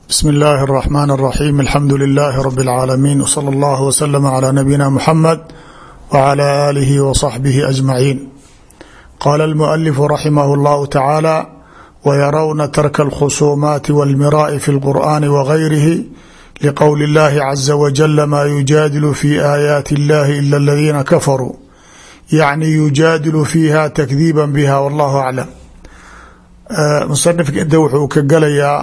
bsmi اllahi الرحmn الرaxيm alxamdu لilaahi rb اlcaalamiin wslى اllah wslm عlى nabiyina mxamed wعlى alihi wصaxbihi أجmaciin qala اlmuأlifu raximah اllahu tacaala wyarawna tarka اlkhusuumaati wاlmiraaءi fi اlqur'ani wغayrihi liqowli اllahi caza wajala ma yujaadilu fi aayaati اllahi ila اladiina kafaruu yacni yujaadilu fiiha takdiiba biha wallahu aclam musanifka inta wuxuu ka galayaa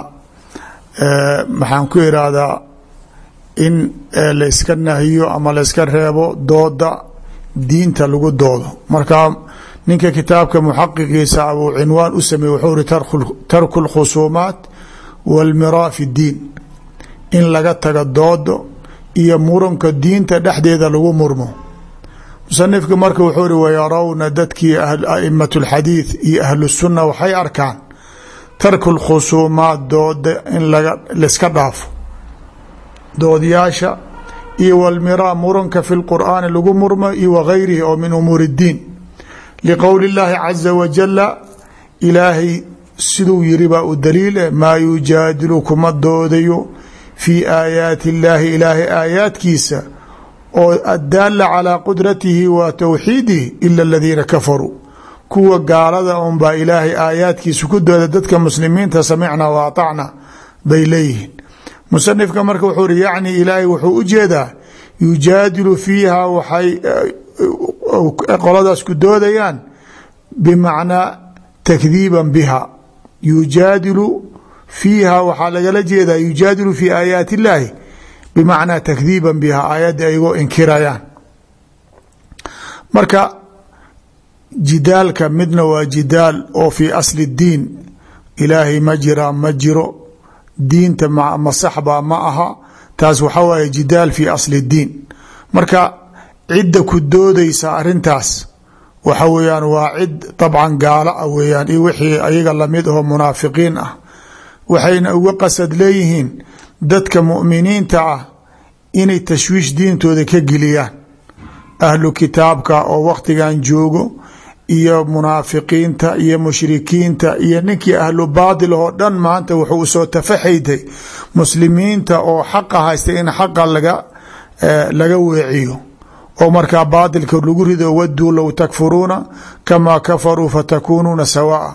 maxaan ku irahdaa in layska nahiyo ama layska reebo dooda diinta lagu doodo marka ninka kitaabka muxaqiqiisa abuu cinwaan u sameeye wuxuu ri tarku اlkhusuumaat wاlmiraa fi اdiin in laga taga doodo iyo muranka diinta dhexdeeda lagu murmo musanifka marka wuxuu ri wayarawna dadkii aimat اlxadiid iyo ahlu الsuna waxay arkaan tarku lkhusuumaat dooda in laiska dhaafo doodyaasha iyo walmiraa muranka fi lqur'aani lagu murmo iyo wagayrihi oo min umuuri اddiin liqowli اllaahi caza wajala ilaahay siduu yiri baa u daliil eh maa yujaadilu kuma doodayo fii aayaati اllaahi ilaahay aayaadkiisa oo addaala calaa qudratihi wa towxiidihi ila aladiina kafaruu kuwa gaalada un baa ilaahay aayaadkiisa ku dooda dadka muslimiinta samicna wa aطacna bay leeyihiin musanifka marka wuxuu ri yacni ilaahay wuxuu u jeedaa yujaadilu fiiha waxay qoladaas ku doodayaan bimacnaa takdiiban biha yujaadilu fiiha waxaa lagala jeedaa yujaadilu fi aayaati اllaahi bimacnaa takdiiban biha aayadda aygoo inkirayaan marka jidaalka midna waa jidaal oo fii asli اdiin ilaahay ma jiraa ma jiro diinta ma saxbaa ma aha taas waxaa waaye jidaal fii asli اdiin marka cidda ku doodaysa arintaas waxa weeyaan waa cid dabcan gaalo ah weeyaan iyo wixii ayaga lamid ahoo munaafiqiin ah waxayna uga qasad leeyihiin dadka mu'miniinta ah inay tashwiish diintooda ka geliyaan ahlu kitaabka oo wakhtigan joogo iyo munaafiqiinta iyo mushrikiinta iyo ninkii ahlu baatil oo dhan maanta wuxuu usoo tafaxaytay muslimiinta oo xaqa haysta in xaqa laga laga weeciyo oo markaa baatilka lagu rido waduu low takfuruuna kamaa kafaruu fatakuunuuna sawaa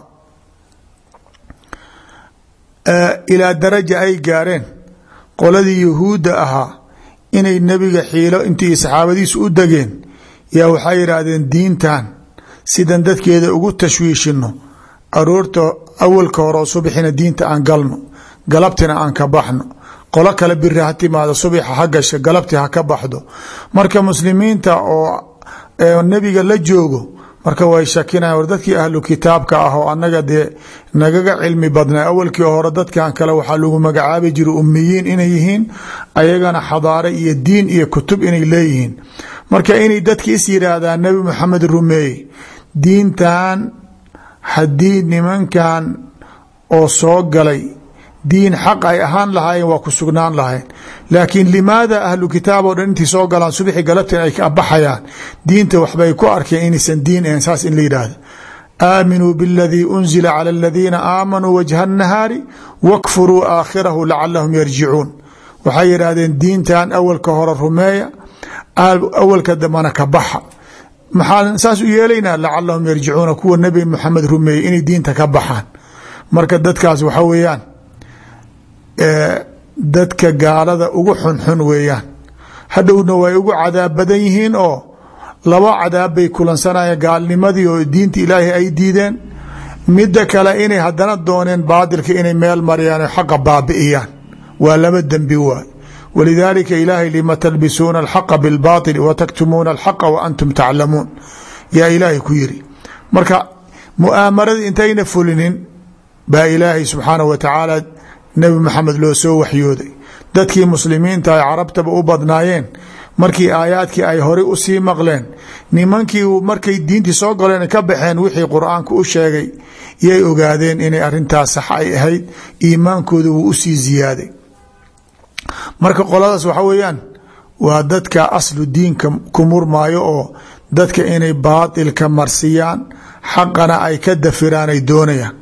ilaa daraja ay gaareen qoladii yahuudda ahaa inay nebiga xiilo intii saxaabadiisu u degeen yaa waxay yidhaahdeen diintan sidan dadkeeda ugu tashwiishino aroorta awalka hore subxina diinta aan galno galabtina aan ka baxno qolo kale biri ha timaado subaxa ha gasha galabti ha ka baxdo marka muslimiinta oo nebiga la joogo marka way shakinayan war dadkii ahlu kitaabka ah oo annaga dee nagaga cilmi badnaa awalkii hore dadkan kale waxaa lagu magacaabi jira ummiyiin inay yihiin ayagana xadaare iyo diin iyo kutub inay leeyihiin marka inay dadki is yidhaahdaan nebi maxamed rumeeye diintan haddii nimankan oo soo galay diin xaq ay ahaan lahaayeen waa ku sugnaan lahayn laakiin limaada ahlu kitaab oo dhan intii soo galaan subxi galabtin ay ka baxayaan diinta waxbay ku arkeen inaysan diin ahayn saas in la yidhaahdo aaminuu biاladii unzila calى aladiina aamanuu wajha الnahaari wakfuruu aakhirahu lacalahum yarjicuun waxay yidhaahdeen diintan awalka hore rumeeya awalka dambana ka baxa maxaa saas u yeelaynaa lacalahum yarjicuuna kuwa nebi maxamed rumeeyey inay diinta ka baxaan marka dadkaas waxa weeyaan dadka gaalada ugu xunxun weeyaan hadhowna way ugu cadaab badan yihiin oo laba cadaab bay kulansanayeen gaalnimadii oo diinta ilaahay ay diideen midda kale inay haddana dooneen baadilka inay meel mariyaan oo xaqa baabi'iyaan waa laba dembi waay walidaalika ilaahay lima talbisuuna alxaqa bilbaatili wa taktumuuna alxaqa wa antum taclamuun yaa ilaahay ku yiri marka mu'aamarada intayna fulinin baa ilaahay subxaanahu wa tacaala nebi maxamed loo soo waxyooday dadkii muslimiinta ay carabtaba u badnaayeen markii aayaadkii ay horey usii maqleen nimankii markay diintii soo galeen ka baxeen wixii qur-aanku u sheegay yay ogaadeen inay arintaas sax ay ahayd iimaankooda wuu usii ziyaaday marka qoladaas waxa weeyaan waa dadka aslu diinka ku murmaayo oo dadka inay baatilka marsiyaan xaqana ay ka dafiraan ay doonayaan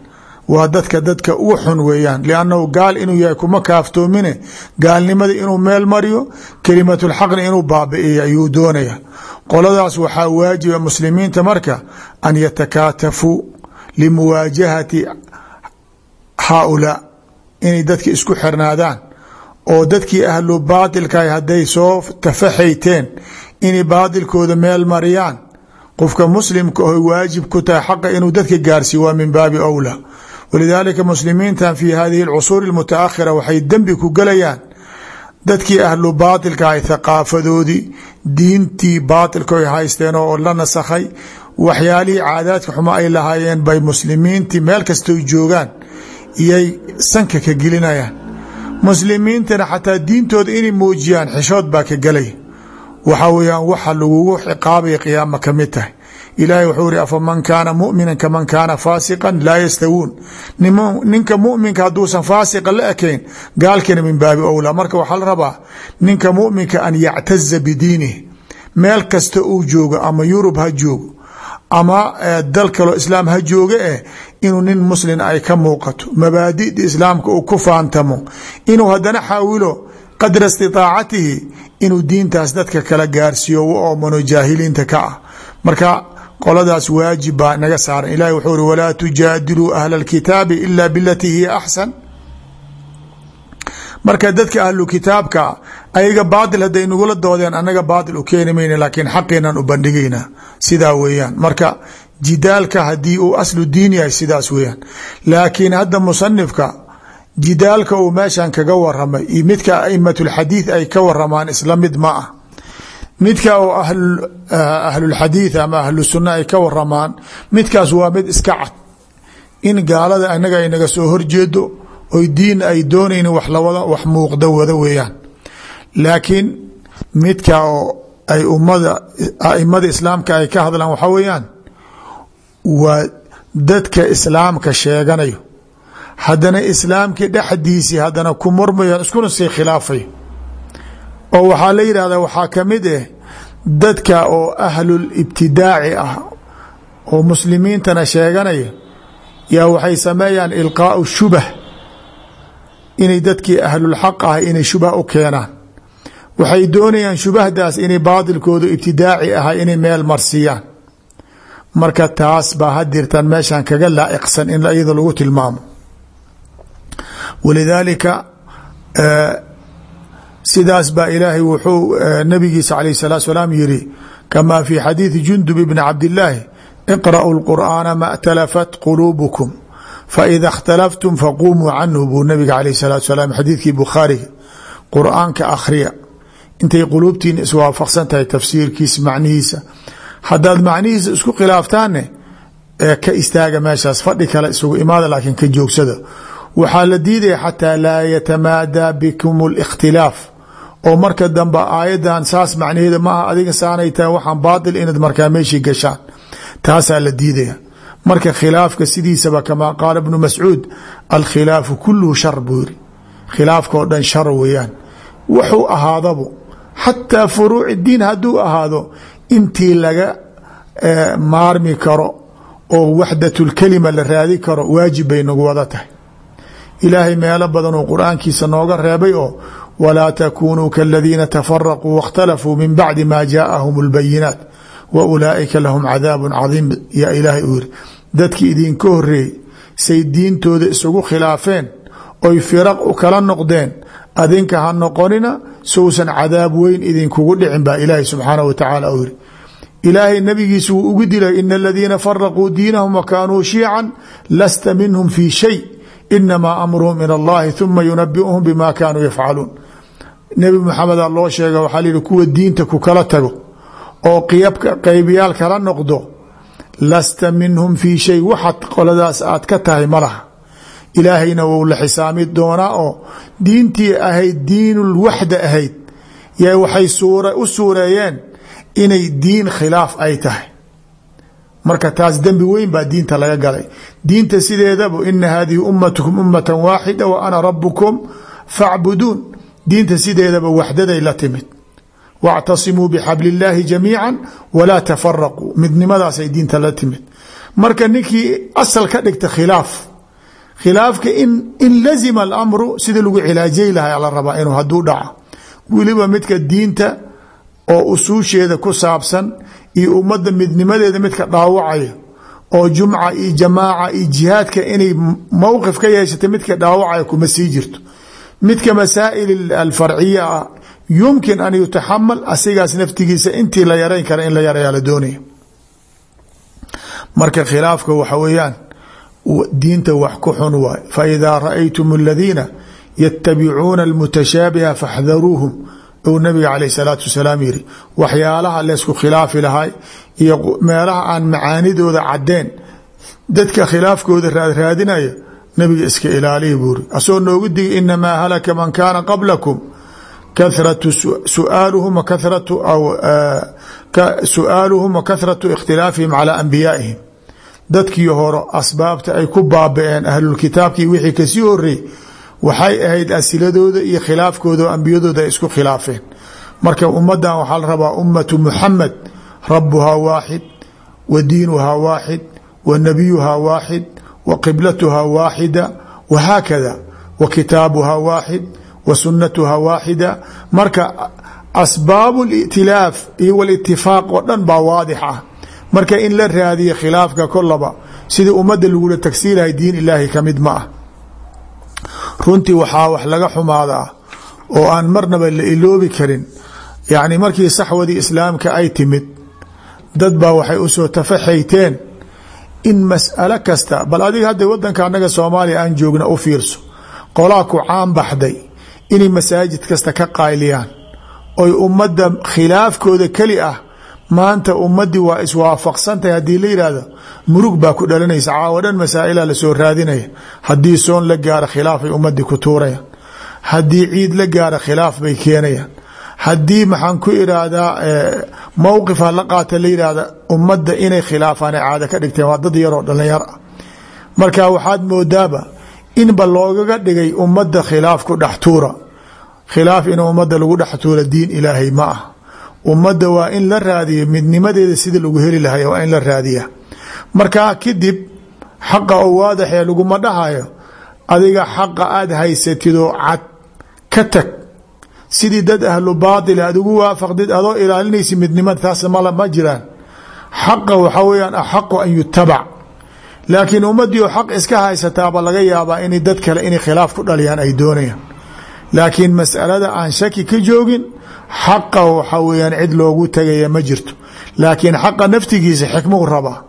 waa dadka dadka ugu xun weeyaan liannahu gaal inuu yahay kuma kaaftoomine gaalnimada inuu meel mariyo kelimatulxaqni inuu baabi'iyo ayuu doonaya qoladaas waxaa waajiba muslimiinta marka an yatakaatafuu limuwaajahati haaulaa inay dadka isku xirnaadaan oo dadkii ahlu baatilkaah hadday soo tafaxayteen inay baatilkooda meel mariyaan qofka muslimka oy waajib ku tahay xaqa inuu dadka gaarsiiyo waa min baabi awlaa walidaalika muslimiintan fi hadihi alcusuur almutaakhira waxay dembi ku gelayaan dadkii ahlu baatilka ay thaqaafadoodii diintii baatilka ay haysteen oo la nasakhay waxyaalihii caadaadka xumo ay lahaayeen bay muslimiintii meel kastoy joogaan iyay sanka ka gelinayaan muslimiintana xataa diintooda inay muujiyaan xishood baa ka gelaya waxa weyaan waxa lagugu ciqaabaya qiyaama ka mid tahay ilaahay wuxuu iri afaman kaana mumina kaman kaana faasiqan laa yastawuun ninka muminka hadduusan faasiqa la ekayn gaalkina min baabi owlaa marka waxaa la rabaa ninka muminka an yactaza bidiinih meel kasta uu joogo ama yurub ha joogo ama dal kaloo islaam ha jooga eh inuu nin muslin ay ka muuqato mabaadida islaamka uu ku faantamo inuu haddana xaawilo qadra istiaacatihi inuu diintaas dadka kala gaarsiiyo u oomano jaahiliinta ka ah marka qoladaas waajib baa naga saaran ilahi wuxuu uri walaa tujaadiluu ahla اlkitaabi ila bilatii hiya axsan marka dadka ahlu kitaabka ayaga baatil hadday nagula doodeen anaga baatil u keeni mayna laakiin xaqeenan u bandhigaynaa sidaa weeyaan marka jidaalka haddii uu aslu diin yahay sidaas weeyaan laakiin hadda musanifka jidaalka uu meeshan kaga waramay iyo midka aimat lxadiid ay ka waramaan isla mid ma ah midka oo ahlulxadiid ama ahlu sunna ay ka waramaan midkaas waa mid iska cad in gaalada anaga ay naga soo horjeedo oy diin ay doonayn wax lawada wax muuqda wada weeyaan laakiin midka oo ay ummada aimada islaamka ay ka hadlaan waxaa weeyaan waa dadka islaamka sheeganayo haddana islaamkii dhexdiisii haddana ku murmayan iskuna sii khilaafayo oo waxaa la yidhahdaa waxaa ka mid ah dadka oo ahlul ibtidaaci ah oo muslimiintana sheeganaya yaa waxay sameeyaan ilqaau shubah inay dadkii ahlulxaq ah inay shubah u keenaan waxay doonayaan shubahdaas inay baatilkoodu ibtidaaci ahay inay meel marsiiyaan marka taas baa hadirtan meeshan kaga laa'iqsan in iyada lagu tilmaamo walidaalika sidaas baa ilaahay wuxuu nabigiisa alayh الsalatu salaam yiri kama fi xadiiثi jundub bni cabdillaahi iqra'uu اlqur'aana ma اtalafat quluubukum faida اkhtalaftum faqumuu canhu buu nabiga alayh الsalatu salaam xadiidkii bukhaariga qur'aanka akhriya intay quluubtiina iswaafaqsan tahay tafsiirkiisa macnihiisa haddaad macnihiisa isku khilaaftaanne ee ka istaaga meeshaas fadhi kale isugu imaada laakiin ka joogsada waxaa la diidaya xataa laa yatamaadaa bikum اlاkhtilaaf oo marka dambe aayadan saas macnaheeda maaha adiga saanay tahay waxaan baatil inaad markaa meeshii gashaan taasaa la diidaya marka khilaafka sidiisaba kamaa qaala bnu mascuud alkhilaafu kuluhu shar buu yiri khilaafka oo dhan shar weeyaan wuxuu ahaadabo xataa furuuc diin hadduu ahaado intii laga maarmi karo oo waxdatulkelima la raadi karo waajib bay nagu wada tahay ilaahay meelo badan uu qur-aankiisa nooga reebay oo walaa takunuu kaladiina tafaraquu waاkhtalafuu min bacdi ma jaaءahum اlbayinaat wa ulaaئika lahum cadaabu cadiim yaa ilaahay uu yiri dadkii idinka horeeyey say diintooda isugu khilaafeen oy firaq u kala noqdeen adinka ha noqonina sousan cadaab weyn idinkugu dhicin baa ilaahay subxaanah wa tacaala uu yiri ilaahay nabigiisa wuu ugu dilay in aladiina faraquu diinahum wakaanuu shiican lasta minhum fi shay inamaa amruhum in allahi uma yunabiuhum bima kaanuu yafcaluun nebi maxameda loo sheega waxaa layihi kuwa diinta ku kala tago oo qiyabka qaybiyaal kala noqdo lasta minhum fii shay waxaad qoladaas aad ka tahay ma laha ilaahayna wou la xisaami doonaa oo diintii ahayd diinulwaxda ahayd y waxay u suureeyeen inay diin khilaaf ay tahay marka taas dembi weyn baa diinta laga galay diinta sideedaba ina hadihi ummatukum ummata waaxida wa ana rabukum facbuduun diinta sideedaba waxdaday la timid wاctasimuu bxabl اllaahi jamiica walaa tafaraquu midnimadaasay diinta la timid marka ninkii asal ka dhigta khilaaf khilaafka in lazima alamru sida lagu cilaajay lahay la rabaa inuu haduu dhaco weliba midka diinta oo usuusheeda ku saabsan iyo ummadda midnimadeeda midka dhaawacaya oo jumca iyo jamaaca iyo jihaadka inay mowqif ka yeeshatay midka dhaawacaya kuma sii jirto midka masaa'il alfarciya ah yumkin an yutaxamal asigaas naftigiisa intii la yarayn kara in la yarayaa la doonaya marka khilaafka waxa weeyaan diinta wax ku xun waay faidaa raأaytum اladiina yatabicuuna اlmutashaabiha faxdaruuhum ou nabiga caleyh salaatu wasalaam yiri waxyaalaha leysku khilaafi lahay iyo meelaha aan macaanidooda cadeen dadka khilaafkooda raadraadinaya nabiga iska ilaaliya buuri asagoo noogu digay inamaa halaka man kaana qablakum kahratu suaaluhum kahratu su-aaluhum wa kahratu ikhtilaafihim calaa anbiyaa'ihim dadkii hore asbaabta ay ku baaba-een ahlulkitaabkii wixii kasii horeey waxay ahayd asiladooda iyo khilaafkooda oo ambiyadooda ay isku khilaafeen marka ummadan waxaa la rabaa ummatu muxamed rabuhaa waaxid wa diinuhaa waaxid wa nabiyuhaa waaxid wa qiblatuhaa waaxida wahaakada wa kitaabuhaa waaxid wa sunnatuhaa waaxida marka asbaabu litilaaf iyo walitifaaq oo dhan baa waadix ah marka in la raadiya khilaafka kolaba sidii ummadda lagula tagsiilahay diin ilaahay ka mid ma ah runtii waxaa wax laga xumaadaa oo aan marnaba la iloobi karin yacni markii saxwadii islaamka ay timid dad baa waxay usoo tafaxayteen in mas'alo kasta bal adiga hadda wadanka annaga soomaaliya aan joogna u fiirso qolaa ku caan baxday inay masaajid kasta ka qayliyaan oy ummadda khilaafkooda keli ah maanta ummadii waa iswaafaqsantahay haddii la yidhaahdo murug baa ku dhalanaysa caawo dhan masaa'ila lasoo raadinaya haddii soon la gaaro khilaafay ummadii ku tuurayaan haddii ciid la gaaro khilaaf bay keenayaan haddii maxaan ku iraahdaa mowqifha la qaata la yidhaahda ummadda inay khilaafaan ay caado ka dhigteen waa dad yaroo dhalinyar ah marka waxaad moodaaba inba loogaga dhigay ummadda khilaaf ku dhex tuura khilaaf in ummadda lagu dhex tuura diin ilaahay ma ah ummadda waa in la raadiyo midnimadeeda sida lagu heli lahay waa in la raadiya markaa kadib xaqa oo waadaxee laguma dhahayo adiga xaqa aada haysatidoo cad ka tag sidii dad ahlu baatil aad ugu waafaqdid adoo ilaalinaysa midnimada taas mal ma jiraan xaqa waxaa weyaan axaqu an yutabac laakiin ummadii oo xaq iska haysataaba laga yaabaa in dad kale inay khilaaf ku dhaliyaan ay doonayaan laakiin masalada aan shaki ka joogin xaqa waxaa weyaan cid loogu tagaya ma jirto laakiin xaqa naftigiisa xikmuu rabaa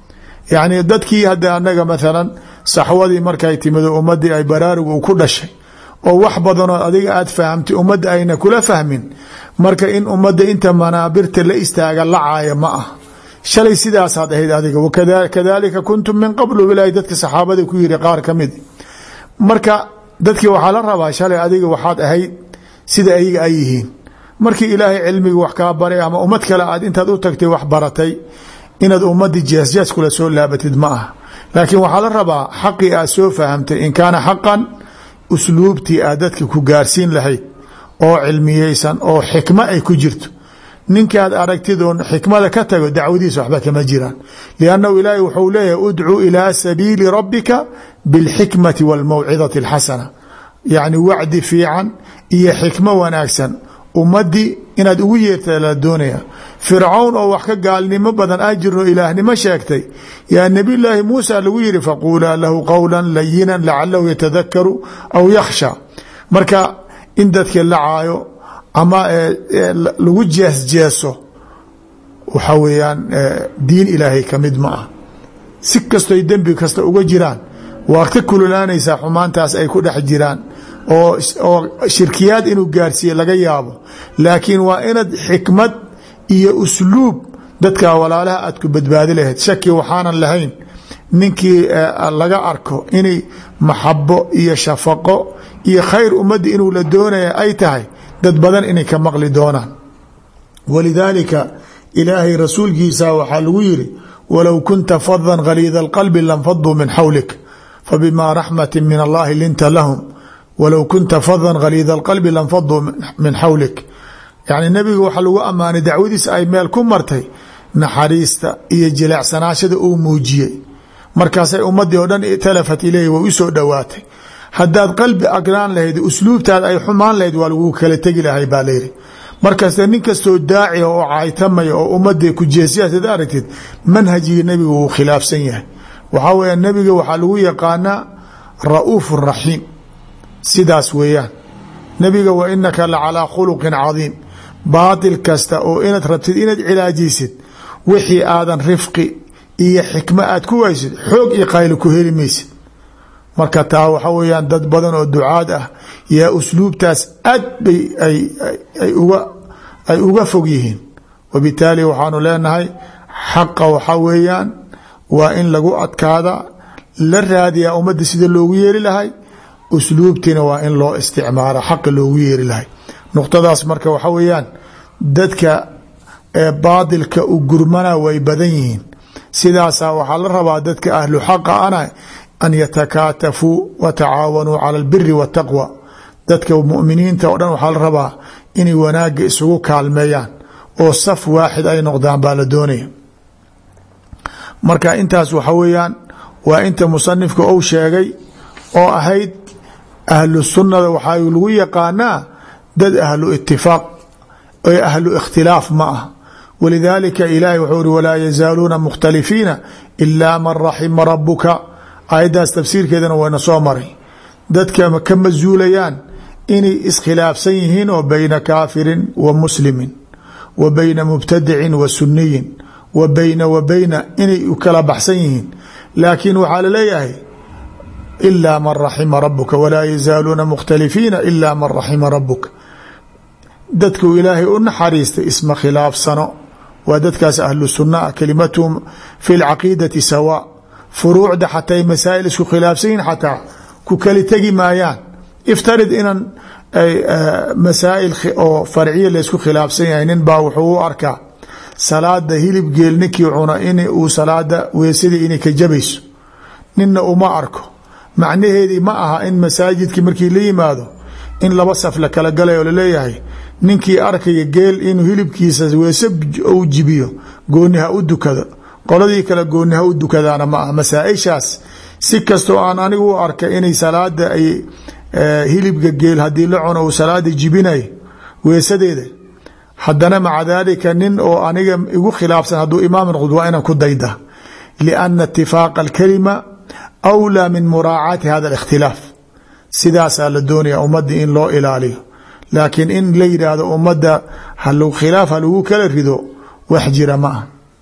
yacni dadkii hadda anaga maalan saxwadii markay timido ummadii ay baraarugu ku dhashay oo wax badanoo adiga aad fahamtay ummadda ayna kula fahmin marka in ummadda inta manaabirta la istaaga lacaaya ma ah shalay sidaasaad ahayd adiga wakadalika kuntum min qablu ilaahay dadka saxaabada ku yiri qaar ka mid marka dadkii waxaa la rabaa shalay adiga waxaad ahayd sida ayaga ay yihiin markii ilaahay cilmiga wax kaa baray ama ummad kale aad intaad u tagtay wax baratay inaad ummadii jeesjees kula soo laabatid ma ah laakiin waxaa la rabaa xaqii aad soo fahamtay in kaana xaqan usluubtii aad dadka ku gaarsiin lahayd oo cilmiyeysan oo xikmo ay ku jirto ninkaad aragtid oon xikmada ka tago dacwadiisa waxba kama jiraan liannahu ilaahay wuxuu leeyahay udcuu ilaa sabiili rabbika bilxikmati walmawcidati alxasana yacni wacdi fiican iyo xikmo wanaagsan ummadii inaad ugu yeerta la doonaya fircawn oo wax ka gaalnimo badan a jirno ilaahnimo sheegtay yaa nabiy laahi muusa lagu yihi faquulaa lahu qowla layinan lacalahu yatadakaru aw yakhsha marka in dadka la caayo ama lagu jeesjeeso waxa weeyaan diin ilaahay ka mid ma ah si kastoy dembi kasta uga jiraan waa ka kululaanaysaa xumaantaas ay ku dhex jiraan oo oo shirkiyaad inuu gaarsiiye laga yaabo laakiin waa inaad xikmad iyo usluub dadka walaalaha aad ku badbaadi lahayd shaki waxaanan lahayn ninkii laga arko inay maxabo iyo shafaqo iyo khayr ummadda inuu la doonaya ay tahay dad badan inay ka maqli doonaan walidaalika ilaahay rasuulkiisa waxaa lagu yiri walow kunta fadan khaliida alqalbi lanfaduu min xawlik fabima raxmati min allahi linta lahum walow kunta fadan khaliida alqalbi lanfaduu min xawlik yacni nebiga waxaa lagu ammaanay dacwadiisa ay meel ku martay naxariista iyo jileecsanaashada uu muujiyey markaasay ummadii oo dhan talafat ileyhi way usoo dhowaatay haddaad qalbi agraan lahayd usluubtaad ay xumaan lahayd waa lagu kala tegi lahay baa layidhi markaste nin kastoo daaciya oo caytamaya oo ummadii kujeesiyaasad aragtid manhajigii nebiga wuu khilaafsan yahay waxaa weya nebiga waxaa lagu yaqaanaa ra'uuf raxiim sidaas weeyaan nebiga wa inaka la calaa khuluqin cadiim baatil kasta oo inaad rabtid inaad cilaajiysid wixii aadan rifqi iyo xikmo aad ku waysid xoog iyo qayli ku heli maysid marka taa waxa weyaan dad badan oo ducaad ah yaa usluubtaas aad bay ay uga fog yihiin wabitaali waxaanu leenahay xaqa waxa weeyaan waa in lagu adkaada la raadiyaa ummadda sida loogu yeeri lahay usluubtiina waa in loo isticmaalo xaqa loogu yeeri lahay nuqtadaas marka waxa weeyaan dadka ee baadilka u gurmana way badan yihiin sidaasaa waxaa la rabaa dadka ahlu xaqa ana an yatakaatafuu wa tacaawanuu cala albiri waataqwa dadka muminiinta oo dhan waxaa la rabaa inay wanaagga isugu kaalmeeyaan oo saf waaxid ay noqdaan baa la doonaya marka intaas waxa weeyaan waa inta musanifka ou sheegay oo ahayd ahlu sunnada waxaa lagu yaqaanaa dad ahlu itifaaq ee ahlu ikhtilaaf ma ah walidaalika ilaahay wuxuu uri walaa yazaaluuna mukhtalifiina ilaa man raxima rabuka aayaddaas tafsiirkeedana wayna soo maray dadka ka masuulayaan inay iskhilaafsan yihiin oo bayna kaafirin wa muslimin wa bayna mubtadicin wa suniyin wa bayna wa bayna inay u kala baxsan yihiin laakiin waxaa laleeyahay ilaa man raxima rabuka walaa yazaaluuna mukhtalifiina ilaa man raxima rabuka dadku ilaahay u naxariistay isma khilaafsano waa dadkaas ahlu sunna ah kelimatuhum fi lcaqiidati sawa furuucda xataa masaa'il isku khilaafsan yihin xataa ku kali tegi maayaan iftarid inan masaa'il oo farciya laysku khilaafsan yahay nin baa wuxuu u arkaa salaada hilib geel ninkii cuna in uu salaada weesadii inay ka jabayso ninna uma arko macnaheedii ma aha in masaajidkii markii la yimaado in laba saf la kala galay oo laleeyahay ninkii arkaya geel inuu hilibkiisa weese u jibiyo gooni ha u dukado qoladii kale gooni ha u dukadaana ma ah masaaishaas si kastoo aan anigu u arka inay salaada ay hilibka geel haddii la cuno uu salaada jibinay weesadeeda haddana maca daalika nin oo aniga igu khilaafsan hadduu imaam noqdo waa inaan ku dayda lianna itifaaqa alkalima awlaa min muraacaati hada alikhtilaaf sidaasaa la doonaya ummadii in loo ilaaliyo laakiin in la yidhaahdo ummadda khilaaf ha lagu kala rido wax jira ma ah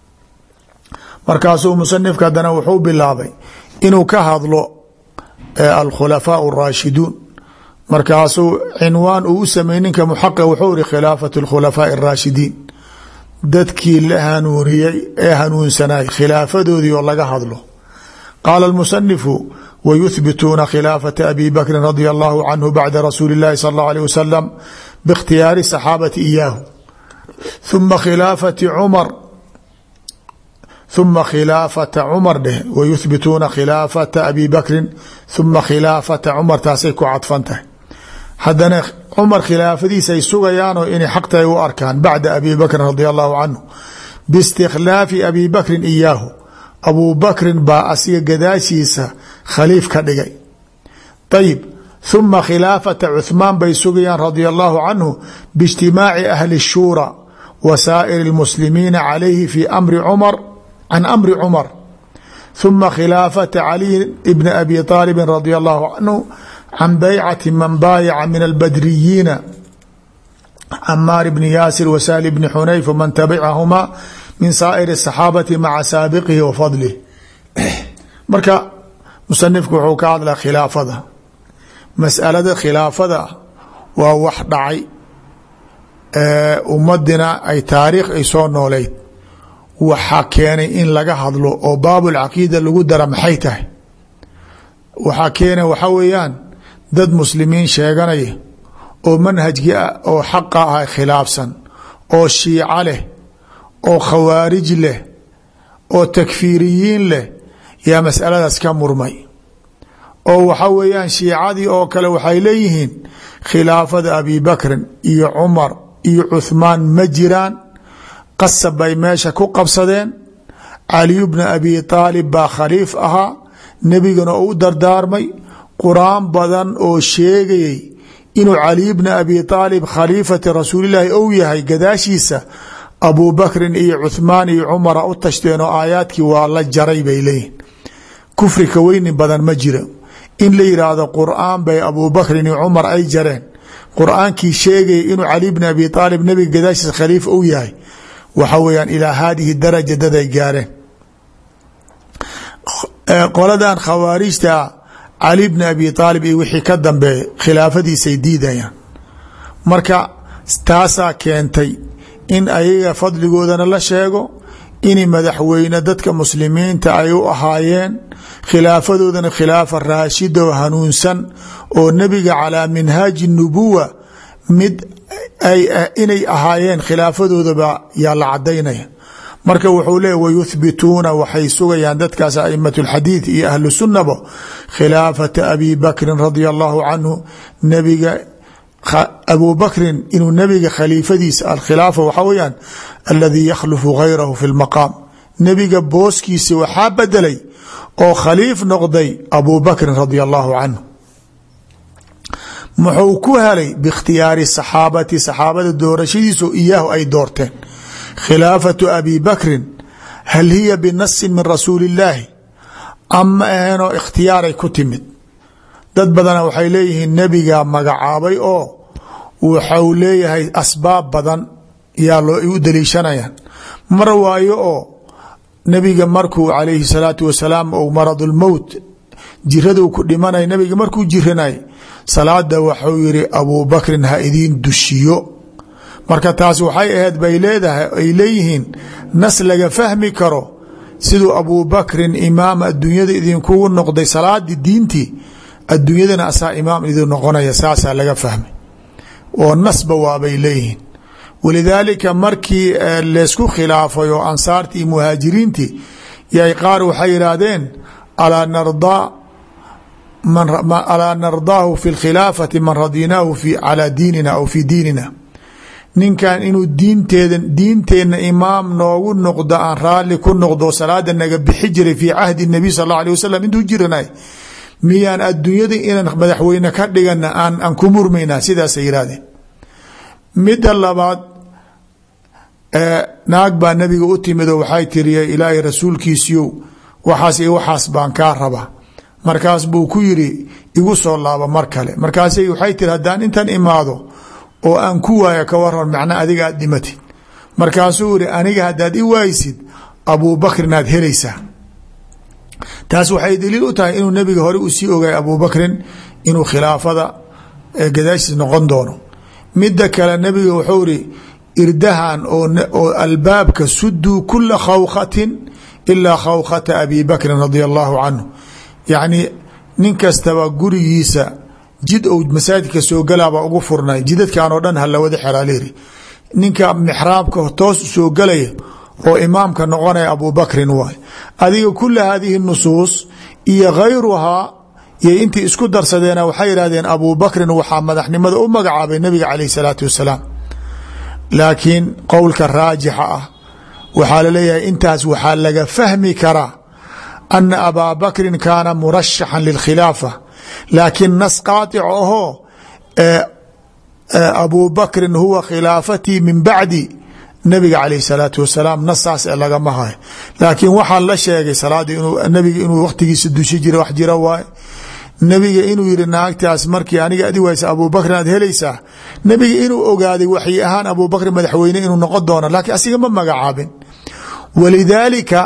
markaasuu musanifka haddana wuxuu bilaabay inuu ka hadlo alkhulafaau araashiduun markaasuu cinwaan uu u samey ninka muxaqi wuxuu iri khilaafat اlkhulafaaءi اraashidiin dadkii la hanuuniyey ee hanuunsanay khilaafadoodii oo laga hadlo qaala اlmusanifu wyuhbituuna khilaafata abi bakrin radia allahu canhu bacda rasuuli اllahi sal اllah alيه wasalam biاkhtiyaari saxaabati iyaahu uma khilaafati cumar ثuma khilaafata cumar dheh wayuhbituuna khilaafata abi bakrin ثuma khilaafata cumar taasay ku cadfan tahay haddana cumar khilaafadiisay sugayaanoo inay xaq tahay u arkaan bacda abi bakrin radi allahu canhu biistikhlaafi abi bakrin iyaahu abuu bakrin baa asiga gadaashiisa khaliif ka dhigay ayib ثuma khilaafata cuثmaan bay sugayaan radia allahu canhu biاجtimaaci ahli الshuura wa saa'ir اlmuslimiina calayhi fi amri cumar can amri cumar ثuma khilaafata caliyi bni abi طaalibi radia allahu canhu can baycati man baayaca min albadriyiina camaar bni yaasir wa sahli bni xunayf wman tabicahumaa min saa'ir الصaxaabati maca saabiqihi wa fadlih marka musanifku wuxuu ka hadlaa khilaafada masalada khilaafada waa wax dhacay ummadina ay taariikh ay soo nooleyd waxaa keenay in laga hadlo oo baabulcaqiida lagu dara maxay tahay waxaa keenay waxaa weeyaan dad muslimiin sheeganaya oo manhajkii oo xaqa ah khilaafsan oo shiico leh oo khawaarij leh oo takfiiriyiin leh yaa masaladaas ka murmay oo waxa weeyaan shiicadii oo kale waxay leeyihiin khilaafada abi bakrin iyo cumar iyo cuhmaan ma jiraan qasab bay meesha ku qabsadeen caliyu bna abi aalib baa khaliif ahaa nebigana oo u dardaarmay qur-aan badan oo sheegayay inuu caliy bna abi aalib khaliifati rasuulilaahi ou yahay gadaashiisa abu bakrin iyo cuhmaan iyo cumara u tashteen oo aayaadkii waa la jaray bay leeyihin kufri ka weyni badan ma jira in la yidhaahdo qur-aan bay abu bakrin iyo cumar ay jareen qur-aankii sheegaya inuu cali bni abi aalib nebiga gadaashiisa khaliif ou yahay waxa weyaan ilaa haadihi daraja daday gaareen qoladan khawaarijta cali bni abi aalib iyo wixii ka dambeeya khilaafadiisay diidayaan marka taasaa keentay in ayaga fadligoodana la sheego in madaxweyne dadka muslimiinta ay u ahaayeen khilaafadoodana khilaafa raashida oo hanuunsan oo nebiga calaa minhaaji nubuwa mid inay ahaayeen khilaafadoodaba yaa la cadaynaya marka wuxuu leeya wayuhbituuna waxay sugayaan dadkaas a'imat اlxadiid iyo ahlu sunnaba khilaafata abi bakrin radia allahu canhu nebiga abu bakrin inuu nebiga khaliifadiisa alkhilaafa waxaa weyaan aladii yakhlufu gayrahu fi lmaqaam nebiga booskiisa waxaa bedelay oo khaliif noqday abu bakrin radia allahu canhu muxuu ku helay biikhtiyaari saxaabati saxaabada doorashadiiso iyaahu ay doorteen khilaafatu abi bakrin hal hiya binasin min rasuuli illaahi ama aheenoo ikhtiyaaray ku timid dad badana waxay leeyihiin nebiga magacaabay oo waxau leeyahay asbaab badan yaa loo u daliishanayaan mar waayo oo nebiga markuu calayhi salaatu wasalaam ou maradulmowt jiraduu ku dhimanay nebiga markuu jiranay salaada waxuu yihi abuu bakrin ha idiin dushiyo marka taas waxay ahayd bay leedahay ay leeyihiin nas laga fahmi karo siduu abuu bakrin imaam adduunyada idinkugu noqday salaadii diintii adduunyadana asaa imaam idin noqonaya saasaa laga fahmay oo nasba waabay leeyihiin walidaalika markii leysku khilaafay oo ansaartii iyo muhaajiriintii yay qaar waxay yidhaahdeen alaa nardaa alaa nardaahu fi lkhilaafati man radinaahu calaa diinina aw fi diinina ninkan inuu diinteeda diinteenna imaam noogu noqdo aan raalli ku noqdo salaada naga bixi jiray fii cahdi nabiy sal alla alih wasalam intuu jiranay miyaan adduunyada inaan madaxweyne ka dhigana aan ku murmaynaa sidaasay yidhahdeen midda labaad naag baa nabiga u timid oo waxay tiriya ilaahay rasuulkiisiyow waxaas iyo waxaas baan kaa rabaa markaas buu ku yiri igu soo laabo mar kale markaas waxay tiri haddaan intan imaado oo aan ku waayo ka waran macna adiga aad dhimatid markaasuu iri aniga haddaad i waaysid abuu bakrin aad helaysaa taas waxay daliil u tahay inuu nebiga hore uu sii ogaay abuu bakrin inuu khilaafada gadaashiis noqon doono midda kale nebiga wuxuu iri irdahan oo albaabka suduu kula khawkhatin ilaa khawkhata abi bakrin radia allahu canhu yacni nin kastaba gurigiisa jid ou masaajidka soo galaabaa ugu furnay jidadkan oo dhan hala wada xelaaliri ninka mixraabka toos soo galaya oo imaamka noqonaya abu bakrin waay adiga kula hadihi nusuus iyo khayruhaa yay intii isku darsadeena waxay yihahdeen abu bakrin waxaa madaxnimada u magacaabay nabiga caleyh salaatu wasalaam laakiin qowlka raajixa ah waxaa laleeyahay intaas waxaa laga fahmi karaa ana abaa bakrin kaana murashaxan lilkhilaafa laakiin nas qaaطic ahoo abu bakrin huwa khilaafatii min bacdi nabiga caleyh salaatu wasalaam nasaas e lagama hayo laakiin waxaa la sheegay salaada nabiga inuu wakhtigiisa dushi jira wax jira waaye nebiga inuu yihi naagtaas markii aniga adi waysa abu bakrin aad helaysaa nebiga inuu ogaaday waxyi ahaan abu bakrin madaxweyne inuu noqon doono laakiin asiga ma magacaabin walidaalika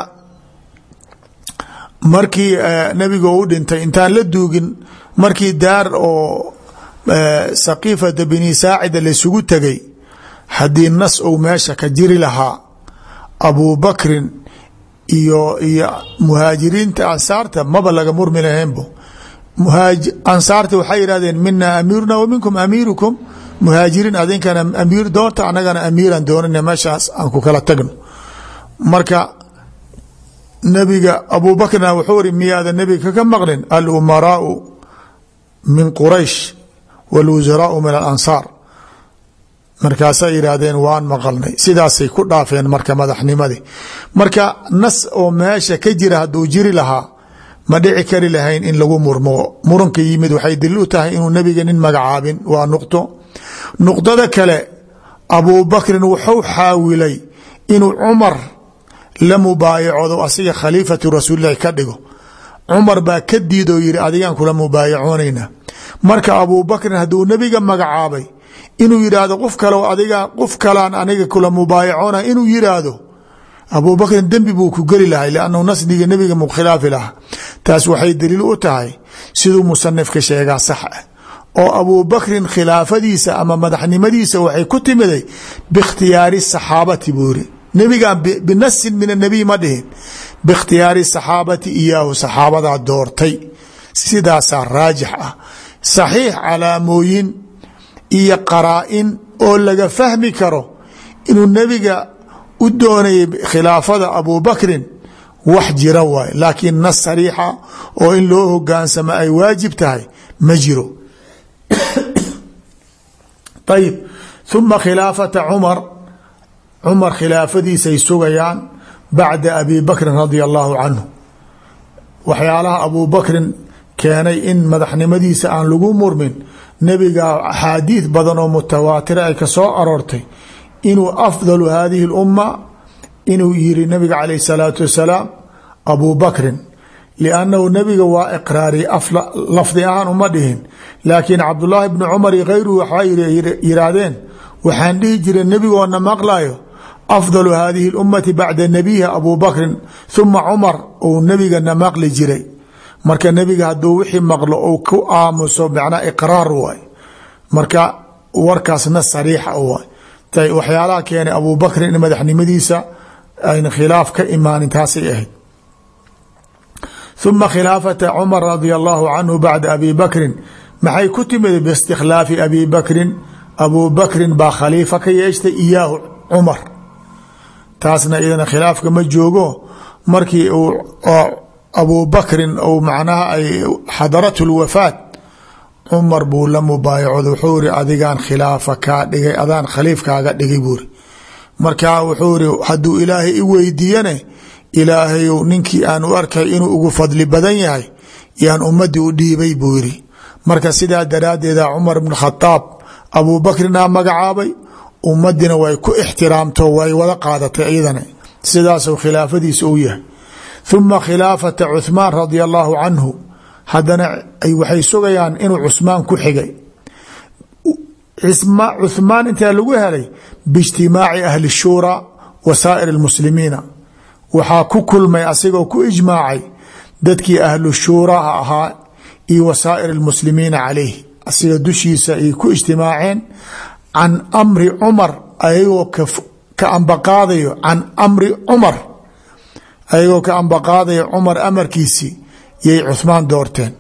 markii nebiga u dhintay intaan la duugin markii daar oo saqiifata bini saacida laysugu tegay haddii nas ou meesha ka jiri lahaa abu bakrin iyo iyo muhaajiriinta ansaarta maba laga murmi lahaynbo ansaarta waxay yihahdeen mina amiiruna wa minkum amiirukum muhaajiriin adinkana amiir doonta anagana amiiran doonana meeshaas aan ku kala tagno marka nabiga abu bakrina wuxuu iri miyaada nebiga kaka maqlin alumaraau min quraysh wاlwusaraau min alansaar markaasay yidhaahdeen waan maqalnay sidaasay ku dhaafeen marka madaxnimadii marka nas oo meesha ka jira hadduu jiri lahaa ma dhici kari lahayn in lagu murmo muranka yimid waxay daliil u tahay inuu nebiga nin magacaabin waa nuqdo nuqdada kale abubakrin wuxuu xaawilay inuu cumar la mubaayacoodo asiga khaliifatu rasuulilahi ka dhigo cumar baa ka diidoo yihi adigaan kula mubaayacoonayna marka abubakrin hadduu nebiga magacaabay inuu yidhaahdo qof kale adiga qof kalaan aniga kula mubaayacoona inuu yidhaahdo abubakrin dembi buu ku geli lahay lannahu nasdiga nebiga mu khilaafi lahaa taas waxay daliil u tahay siduu musanifka sheegaa sax ah oo abubakrin khilaafadiisa ama madaxnimadiisa waxay ku timiday biikhtiyaari saxaabati buu yiri nebigan binasin min anabiy ma dhihin biikhtiyaari saxaabati iyaahu saxaabadaa doortay sidaasaa raajix ah saxiix calaamooyin iyo qaraa-in oo laga fahmi karo inuu nebiga u doonayay khilaafada abubakrin wax jira waay laakiin nas sariixa oo in loo hogaansamo ay waajib tahay ma jiro ayib uma khilaafata cumar cumar khilaafadiisay sugayaan bacda abi bakrin radia allahu canhu waxyaalaha abubakrin keenay in madaxnimadiisa aan lagu murmin nebiga axaadiid badan oo mutawaatira ay ka soo aroortay inuu afdalu hadihi اlumma inuu yiri nabiga calayh الsalaatu wasalaam abu bakrin liannahu nebiga waa iqraariyey lafdi ahaan uma dhihin laakiin cabdullaahi bni cumar iyo kayruhu waxaa yiraahdeen waxaan dhihi jiray nebigoona maqlayo afdalu hadihi اlummati bacda nabiyiha abu bakrin huma cumar uu nebigana maqli jiray marka nebiga hadduu wixii maqlo ou ku aamuso macnaa iqraar waay marka warkaasna sariixa waay waxyaalaha keenay abu bakrin in madaxnimadiisa ayna khilaaf ka imaanin taasay ahayd uma khilaafata cumar radia allahu canhu bacda abi bakrin maxay ku timid biistikhlaafi abi bakrin abu bakrin baa khaliifa ka yeeshtay iyaahu cumar taasna iyadana khilaafka ma joogo markii uu abu bakrin ou macnaha ay xadarathu lwafaat cumar buu la mubaayacooda wuxuu iri adigaan khilaafa kaa dhigay adaan khaliifkaaga dhigay buuri marka wuxuu iri hadduu ilaahay i weydiiyane ilaahayu ninkii aan u arkay inuu ugu fadli badan yahay yaan ummadii u dhiibay buu yiri marka sidaa daraaddeeda cumar bn khadaab abuu bakrinaa magacaabay ummadina way ku ixtiraamto way wada qaadatay iyadana sidaasuu khilaafadiisa u yahay uma khilaafata cuhmaan radia allahu canhu haddana waxay sugayaan inuu cusmaan ku xigay cuhmaan intaa lagu helay biijtimaaci ahli shuuraa wa saa'ir اlmuslimiina waxaa ku kulmay asigoo ku ijmaacay dadkii ahlu shuuraha ahaa iyo wa saa'ir اlmuslimiina calayh asiga dushiisa ay ku ijtimaaceen can amri cumar ayagoo ka ambaqaadayo can amri cumar ayagoo ka ambaqaadayo cumar amarkiisii yay cuhmaan doorteen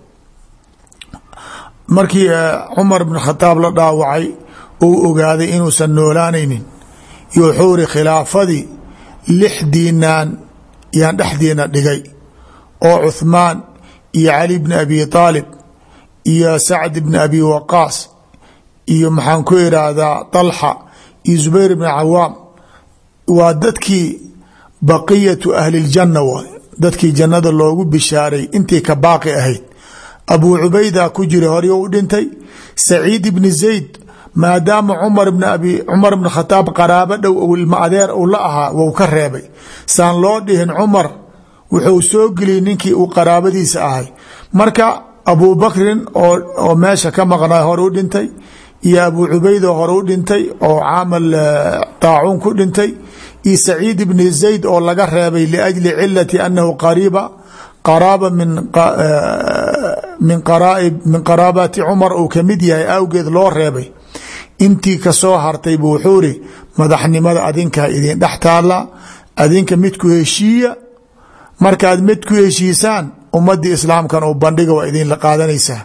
markii cumar bn khadaab la dhaawacay uu ogaaday inuusan noolaanaynin iyo wuxuu iri khilaafadii lixdiinaan yaan dhexdiina dhigay oo cuhmaan iyo cali bni abi aalib iyo sacd bni abi waqaas iyo maxaan ku iraahdaa طalxa iyo zubayr bni cawaam waa dadkii baqiyatu ahli اljanna waay dadkii jannada loogu bishaaray intii ka baaqi ahayd abuu cubayda ku jira horyo u dhintay saciid bni zayd maadaama cumar bn abi cumar bn khataab qaraabo dhow ou ilma adeer uu la ahaa wou ka reebay saan loo dhihin cumar wuxuu soo geliyey ninkii uu qaraabadiisa ahay marka abuu bakrin oo meesha ka maqnaa hore u dhintay iyo abuu cubayd oo hore u dhintay oo caamal taacuun ku dhintay iyo saciid bni zayd oo laga reebay liajli cilati anahu qariiba qaraaba min qaraabati cumar uu kamid yahay awgeed loo reebay intii kasoo hartay buu wuxuu iri madaxnimada adinkaa idin dhex taala adinka midku heshiiya markaad mid ku heshiisaan ummadii islaamkan uu bandhiga waa idinla qaadanaysaa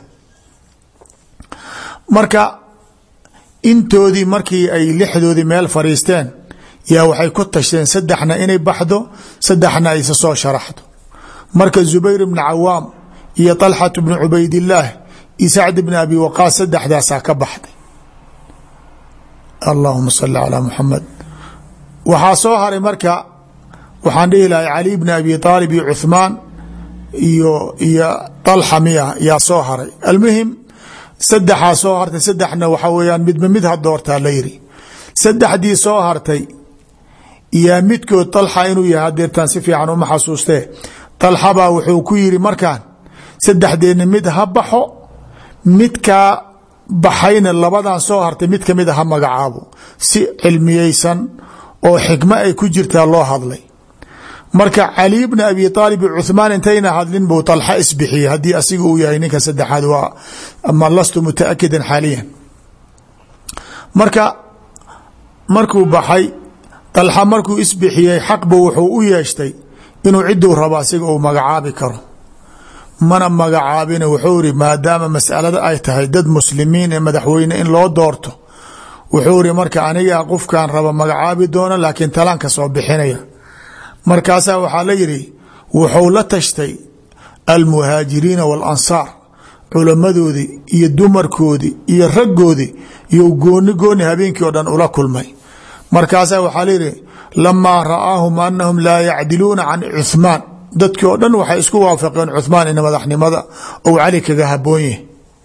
marka intoodii markii ay lixdoodii meel fariisteen yaa waxay ku tashteen saddexna inay baxdo saddexna aysa soo sharaxdo marka zubayr bni cawaam iyo طalxat bni cubaydillaah iyo sacd bni abi waqaas saddexdaasaa ka baxday allahuma sali calaa muxamed waxaa soo haray marka waxaan dhihi lahay cali bni abi aalib iyo cuhmaan iyo iyo dalxa miya yaa soo haray almuhim saddexaa soo hartay saddexna waxaa weyaan midba mid ha doortaa la yiri saddexdii soo hartay yaa midkood dalxa inuu yahay hadeertaan si fiican uma xasuustee dalxabaa wuxuu ku yiri markaan saddexdeedna mid ha baxo midkaa baxayna labadan soo hartay mid kamid a ha magacaabo si cilmiyeysan oo xikmo ay ku jirtaa loo hadlay marka cali bni abi aalib iyo cuhmaan intayna hadlin buu dalxa isbixiyey haddii asiga uu yahay ninka saddexaad waa ma lastu mutaakidan xaaliyan marka markuu baxay dalxa markuu isbixiyey xaqbu wuxuu u yeeshtay inuu ciduu rabo asiga uu magacaabi karo mana magacaabina wuxuu iri maadaama masalada ay tahay dad muslimiin ee madaxweyne in loo doorto wuxuu iri marka anigaa qofkan raba magacaabi doona laakiin talaan ka soo bixinaya markaasaa waxaa la yidhi wuxuu la tashtay almuhaajiriina waalansaar culammadoodii iyo dumarkoodii iyo raggoodii iyo gooni gooni habeenkii oo dhan ula kulmay markaasaa waxaa layidhi lamaa ra'aahum anahum laa yacdiluuna can cuhmaan dadkii oo dhan waxay isku waafaqeen cuhmaan in madaxnimada ou cali kaga haboon yahay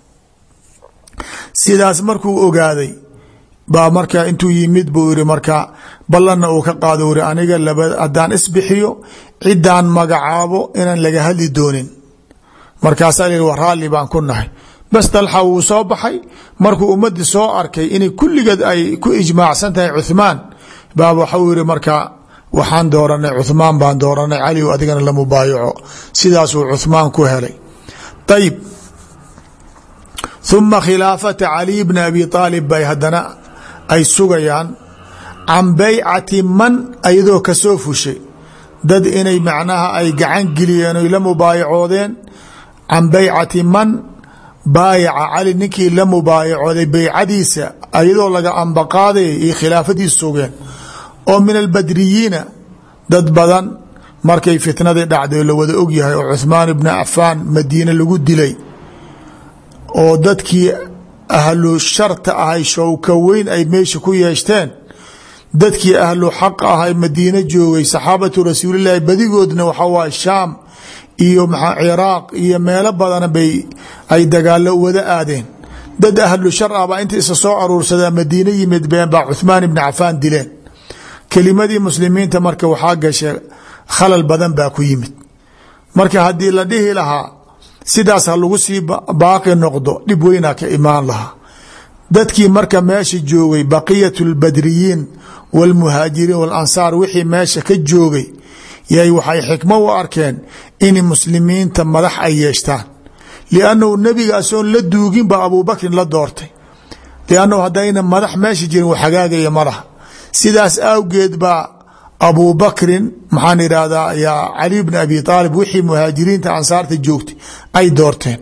sidaas markuu ogaaday baa marka intuu yimid buu yiri marka ballanna uu ka qaado uri aniga laba haddaan isbixiyo ciddaan magacaabo inaan laga hadli doonin markaasaa la wa raalli baan ku nahay bas dalxa wuu soo baxay markuu ummadii soo arkay inay kulligeed ay ku ijmaacsan tahay cuhmaan baa waxau yiri marka waxaan dooranay cuhmaan baan dooranay cali adigana la mubaayaco sidaasuu cuhmaan ku helay ayib uma khilaafata caliy bni abi aalib bay haddana ay sugayaan can baycati man ayadoo kasoo fushay dad inay macnaha ay gacan geliyeen oy la mubaayacoodeen can baycati man baayaca cali ninkii la mubaayacooday beycadiisa ayadoo laga ambaqaadaya iyo khilaafadiis sugeen oo min albadriyiina dad badan markay fitnadii dhacday oo la wada ogyahay oo cuhmaan ibni cafaan madiine lagu dilay oo dadkii ahlu sharta ahay showka weyn ay meesha ku yeeshteen dadkii ahlu xaq ahay madiine joogay saxaabatu rasuulilaahi badigoodna waxaa waay shaam iyo maxaa ciraaq iyo meelo badana bay ay dagaalo wada aadeen dad ahlu shar ah baa inta isa soo aruursadaa madiine yimid been baa cuhmaan ibni cafaan dileen kelimadii muslimiinta marka waxaa gasha khalal badan baa ku yimid marka haddii la dhihi lahaa sidaas ha lagu sii baaqi noqdo dhib weynaa ka imaan lahaa dadkii marka meesha joogay baqiyat lbadriyiin wاlmuhaajiriin walansaar wixii meesha ka joogay yay waxay xikmo u arkeen in muslimiinta madax ay yeeshtaan liannahu nebiga asoon la duugin ba abubakrin la doortay liannahu haddayna madax meesha jirin wax hagaagaya ma laha sidaas awgeed baa abubakrin maxaan idhaahdaa yaa cali bni abi aalib wixii muhaajiriinta ansaarta joogtay ay doorteen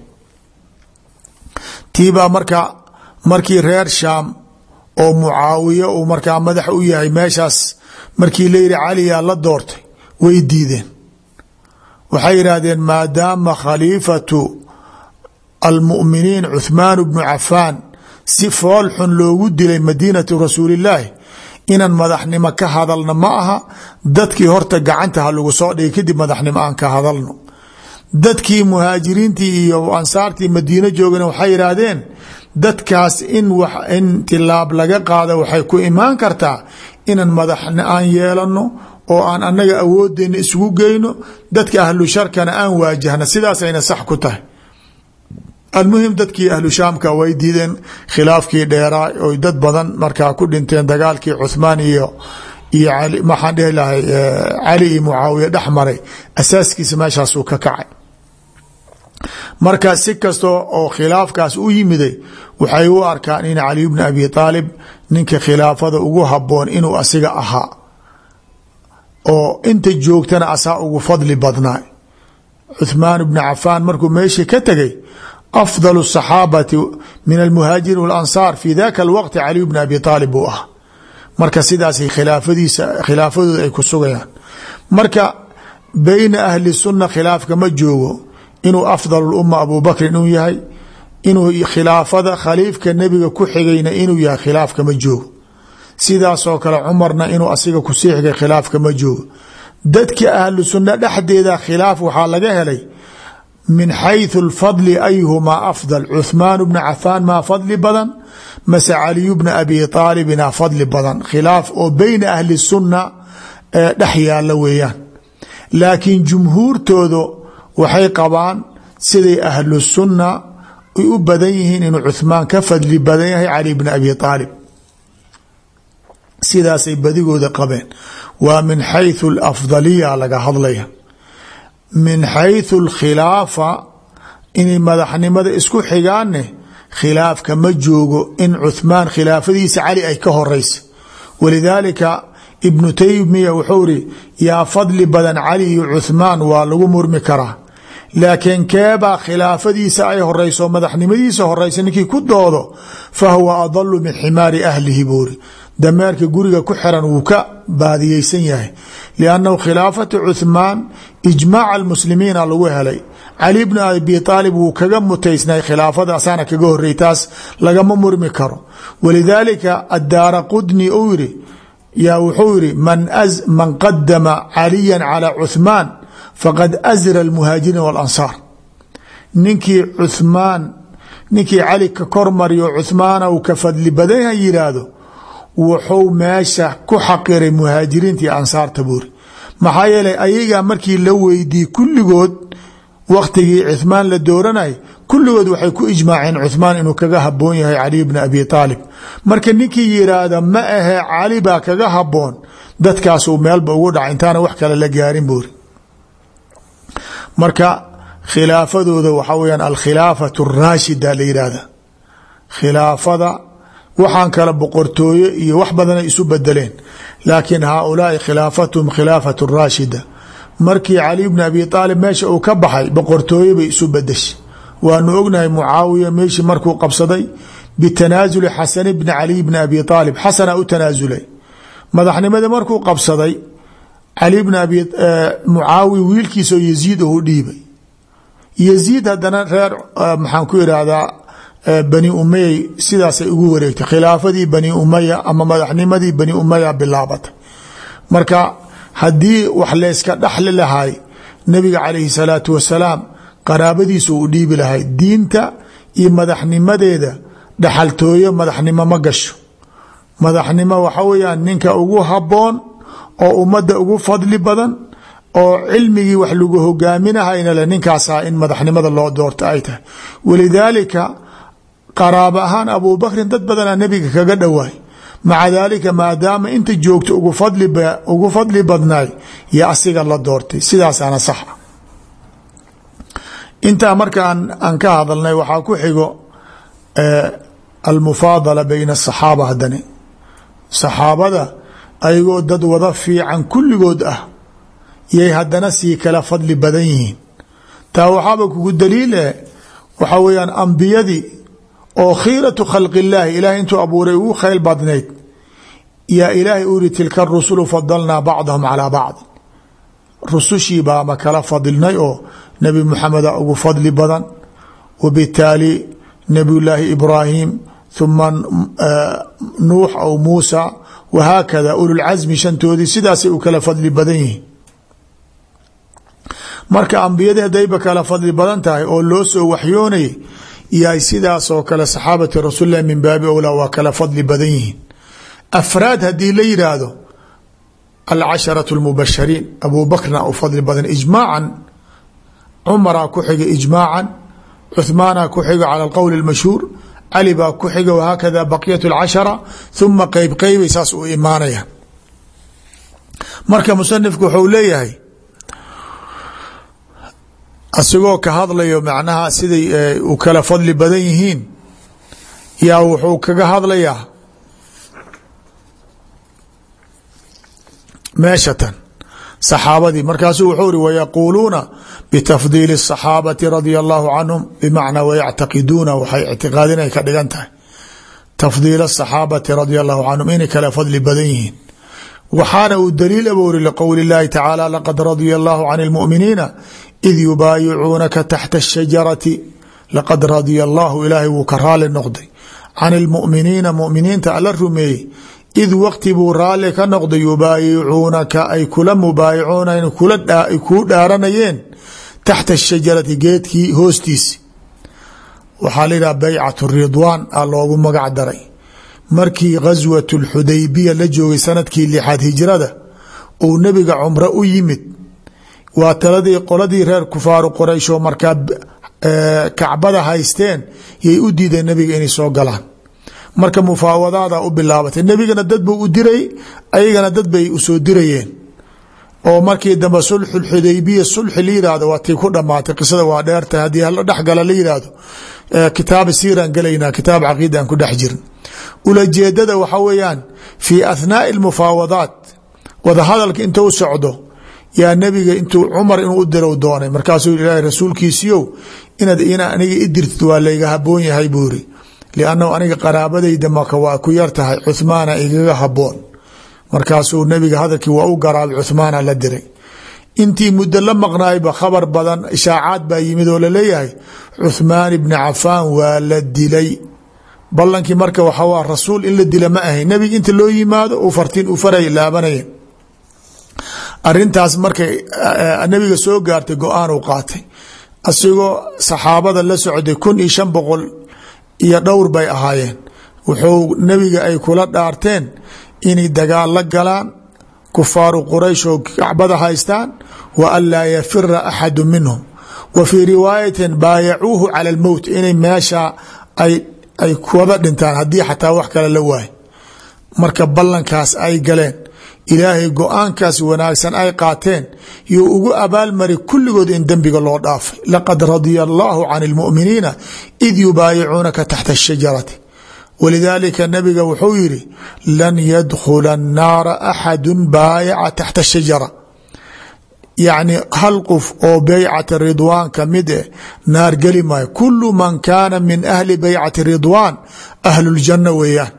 tiibaa marka markii reer shaam oo mucaawiya uu markaa madax u yahay meeshaas markii la yidhi caliyaa la doortay way diideen waxay yidhaahdeen maadaama khaliifatu almu'miniin cuhmaan bnu cafaan si fool xun loogu dilay madiinatu rasuulillaahi inaan madaxnimo ka hadalno ma aha dadkii horta gacanta ha lagu soo dhigay kadib madaxnimo aan ka hadalno dadkii muhaajiriintii iyo ansaartii madiino joogana waxay yidhaahdeen dadkaas in in tilaab laga qaada waxay ku imaan kartaa inaan madaxna aan yeelano oo aan annaga awoodeenna isugu geyno dadka ahlu sharkana aan waajahna sidaasayna sax ku tahay almuhim dadkii ahlu shaamka way diideen khilaafkii dheeraa oy dad badan markaa ku dhinteen dagaalkii cuhmaan iyo iyo ali maxaan dhihi lahay cali iyo mucaawiya dhex maray asaaskiisa meeshaasuu ka kacay marka si kastoo oo khilaafkaas u yimiday waxay u arkaan in cali bni abi aalib ninka khilaafada ugu haboon inuu asiga ahaa oo inta joogtana asaa ugu fadli badnaa cuhmaan bni cafaan markuu meeshii ka tegay afdal الصaxaabati min almuhaajiriin walansaar fi daka alwaqti caliy bni abi aalib buu ah marka sidaas khilaafadiisa khilaafadooda ay ku sugayaan marka beyna ahli sunna khilaafka ma joogo inuu afdal اluma abu bakrin inuu yahay inuu khilaafada khaliifka nebiga ku xigayna inuu yahay khilaafka ma joogo sidaasoo kale cumarna inuu asiga kusii xigay khilaafka ma joogo dadka ahlu sunna dhexdeeda khilaaf waxaa laga helay min xayثu اlfadli ayuhumaa afdal cuثmaan bna cafaan maa fadli badan mase caliyu bna abi aalibina fadli badan khilaaf oo beyna ahli sunna ee dhex yaala weeyaan laakiin jumhuurtooda waxay qabaan siday ahlu sunna ay u badan yihiin inuu cuثmaan ka fadli badan yahay cali bna abi aalib sidaasay badigooda qabeen waa min xayثu اlafdaliya laga hadlaya min xayثu اlkhilaafa inay madaxnimada isku xigaanne khilaafka ma joogo in cuثmaan khilaafadiisa cali ay ka horeysa walidaalika ibnu taymiya wuxuu iri yaa fadli badan cali iyo cuثmaan waa lagu murmi karaa laakiin keebaa khilaafadiisa ay horeyso madaxnimadiisa horeysa ninkii ku doodo fahuwa adalu min ximaari ahlihi buuri dameerka guriga ku xiran wuu ka baadiyeysan yahay liannahu khilaafatu cuثmaan ijmaaca almuslimiina lagu helay cali bnu abi aalib wuu kaga mutaysnay khilaafada asaana kaga horey taas lagama murmi karo walidaalika addaara qudni uu yiri yaa wuxuu yiri man qadama caliya calى cuثmaan faqad asra اlmuhaajiriin walansaar ninkii cuثmaan ninkii cali ka kormariyo cuثmaana uu ka fadli badan yaha yidhaahdo wuxuu meesha ku xaqiray muhaajiriinta iyo ansaarta buuri maxaa yeelay ayagaa markii la weydiiyey kulligood waktigii cuثmaan la dooranay kulligood waxay ku ijmaaceen cuثmaan inuu kaga haboon yahay caliy bna abi aalib marka ninkii yiraahda ma ahe cali baa kaga haboon dadkaasuu meelba ugu dhaca intaana wax kale la gaarin buuri marka khilaafadooda waxaa weyaan alkhilaafatu raashida la yihahda khilaafada waxaan kale boqortooye iyo wax badana isu bedeleen laakiin haaulaai khilaafatuhum khilaafatu raashida markii cali bni abi aalib meesha uu ka baxay boqortooye bay isu bedeshay waanu ognahay mucaawiya meeshii markuu qabsaday bitanaasuli xasan bni caliy bni abi aalib xasana u tanaasulay madaxnimadii markuu qabsaday cali bni abi mucaawiya wiilkiisoo yaziid u dhiibay yaziid haddana reer maxaan ku irahdaa bani umaya sidaasay ugu wareegtay khilaafadii bani umaya ama madaxnimadii bani umaya bilaabatay marka haddii wax layska dhaxli lahay nabiga calayhi salaatu wasalaam qaraabadiisu u dhiibi lahay diinta iyo madaxnimadeeda dhaxaltooyo madaxnimo ma gasho madaxnimo waxa weyaan ninka ugu haboon oo ummadda ugu fadli badan oo cilmigii wax lagu hogaaminahayna le ninkaasaa in madaxnimada loo doorto ay tahay walidaalika qaraabo ahaan abubakrin dad badanaa nebiga kaga dhowaay maca daalika maadaama inta joogto ugu fadli badnaay yo asiga la doortay sidaasaana sax ah intaa marka aan ka hadalnay waxaa ku xigo almufaadala bayna asaxaaba haddani saxaabada ayagoo dad wada fiican kulligood ah yay haddana sii kala fadli badan yihiin taa waxaaba kugu daliile waxaa weyaan ambiyadii oo khiiratu khalqi illaahi ilahay intuu abuuray ugu khayl badnayd yaa ilaahay u yiri tilka rusulu fadalnaa bacdahum calaa bacd rusushii baama kala fadilnay oo nebi muxameda ugu fadli badan wabitaali nebiyullaahi ibraahim huma nuux aw muusa wahaakada ululcasmi shantoodii sidaasay u kala fadli badan yihiin marka ambiyadii hadayba kala fadli badan tahay oo loo soo waxyoonayay yahay sidaasoo kale saxaabati rasuulilah min baabi owlaa waa kala fadli badan yihiin afraad haddii la yidhaahdo alcasharatu lmubashariin abu bakrna u fadli badan ijmaacan cumaraa ku xiga ijmaacan cuhmaana ku xiga cala alqowl اlmashhuur cali baa ku xiga wahaakada baqiyat اlcashara huma qeyb qeybay saas u imaanayaan marka musanifku wuxuu leeyahay asigoo ka hadlayo macnaha siday u kala fadli badan yihiin yaa wuxuu kaga hadlayaa meeshatan saxaabadii markaasuu wuxuu ri wayaquuluuna bitafdiili الصaxaabati radia allahu canhum bimacnaa wayactaqiduuna waxay ictiqaadinay ka dhigan tahay tafdiil الصaxaabati radia allahu canhum inay kala fadli badan yihiin waxaana uu daliil aboori liqowli اllahi tacaala laqad radia allahu can اlmu'miniina id yubaayicuunaka taxta الshajarati laqad radia allahu ilaahay wuu ka raali noqday can اlmu'miniina muminiinta alla rumeeyey id waqti buu raalli ka noqday yubaayicuunaka ay kula mubaayicuunan ay kuu dhaaranayeen taxta shajarati geedkii hoostiisi waxaa la yidhaha baycat ridwaan a loogu magac daray markii ghaswat lxudaybiya la joogay sanadkii lixaad hijrada uu nebiga cumro u yimid waa taladii qoladii reer kufaaru quraysh oo markaa kacbada haysteen yay u diideen nebiga inay soo galaan marka mufaawadaada u bilaabatay nebigana dad buu u diray ayagana dad bay usoo dirayeen oo markii dambe sulxu xudaybiya sulxi la yihahdo waa tii ku dhamaatay qisada waa dheertahay haddii hala dhexgala la yihahdo kitaab siiraan gelaynaa kitaab caqiida aan ku dhex jirin ulajeedada waxa weeyaan fii athnaai almufaawadaat wadahadalka intuu socdo yaa nebiga intuu cumar inuu u dirow doonay markaasuu ilaahay rasuulkiisiiow inaad ina aniga i dirtid waa layga haboon yahay buu iri liannahu aniga qaraabadayda maka waa ku yar tahay cuhmaana igaga haboon markaasuu nebiga hadalkii waa u garaabay cuhmaana la diray intii muddo la maqnaayba khabar badan ishaacaad baa yimid oo laleeyahay cuhmaan ibni cafaan waa la dilay ballankii marka waxaa rasuul in la dila ma ahayn nebiga inta loo yimaado uu fartiin u faray laabanaya arintaas markay nebiga soo gaartay go-aan uu qaatay asigoo saxaabada la socday kun iyo shan boqol iyo dhowr bay ahaayeen wuxuu nebiga ay kula dhaarteen inay dagaal la galaan kufaaru quraysh oo kacbada haystaan wa an laa yafira axadu minhum wa fii riwaayatin baayacuuhu cala almowt inay meesha ay ay wada dhintaan haddii xataa wax kale la waayo marka ballankaas ay galeen ilaahay go-aankaas wanaagsan ay qaateen you ugu abaalmari kulligood in dembiga loo dhaafay laqad radia allahu can اlmuminiina id yubaayicuunaka taxta الshajarati walidaalika nabiga wuxuu yidhi lan yadkhula الnaara axadu baayaca taxta الshajara yacni hal qof oo beycati ridwaan ka mid eh naar geli maayo kulu man kaana min ahli beycati ridwaan ahlu اljanna weeyaan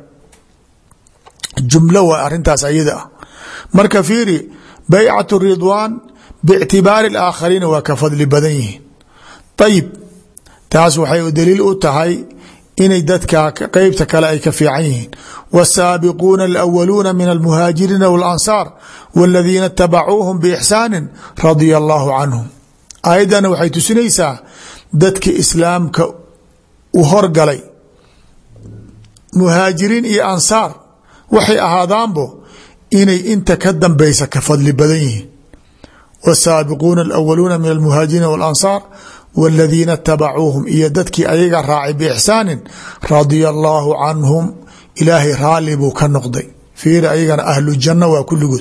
jumlo waa arintaas ayada ah marka fiiri baycat ridwaan bictibaari aakhariina waa ka fadli badan yihiin ayib taas waxay daliil u tahay inay dadka qeybta kale ay ka fiican yihiin wsaabiquuna alawaluuna min almuhaajiriina walansaar waladiina itabacuuhum biixsaani radia allahu canhum aayaddana waxay tusinaysaa dadka islaamka u horgalay muhaajiriin iyo ansaar waxay ahaadaanbo inay inta ka dambeysa ka fadli badan yihiin wsaabiquuna alawaluuna min almuhaajiriina walansaar waladiina itabacuuhum iyo dadkii ayaga raacay biixsaanin radia allaahu canhum ilaahay raalli buu ka noqday fiiri ayagana ahlu janna waa kulligood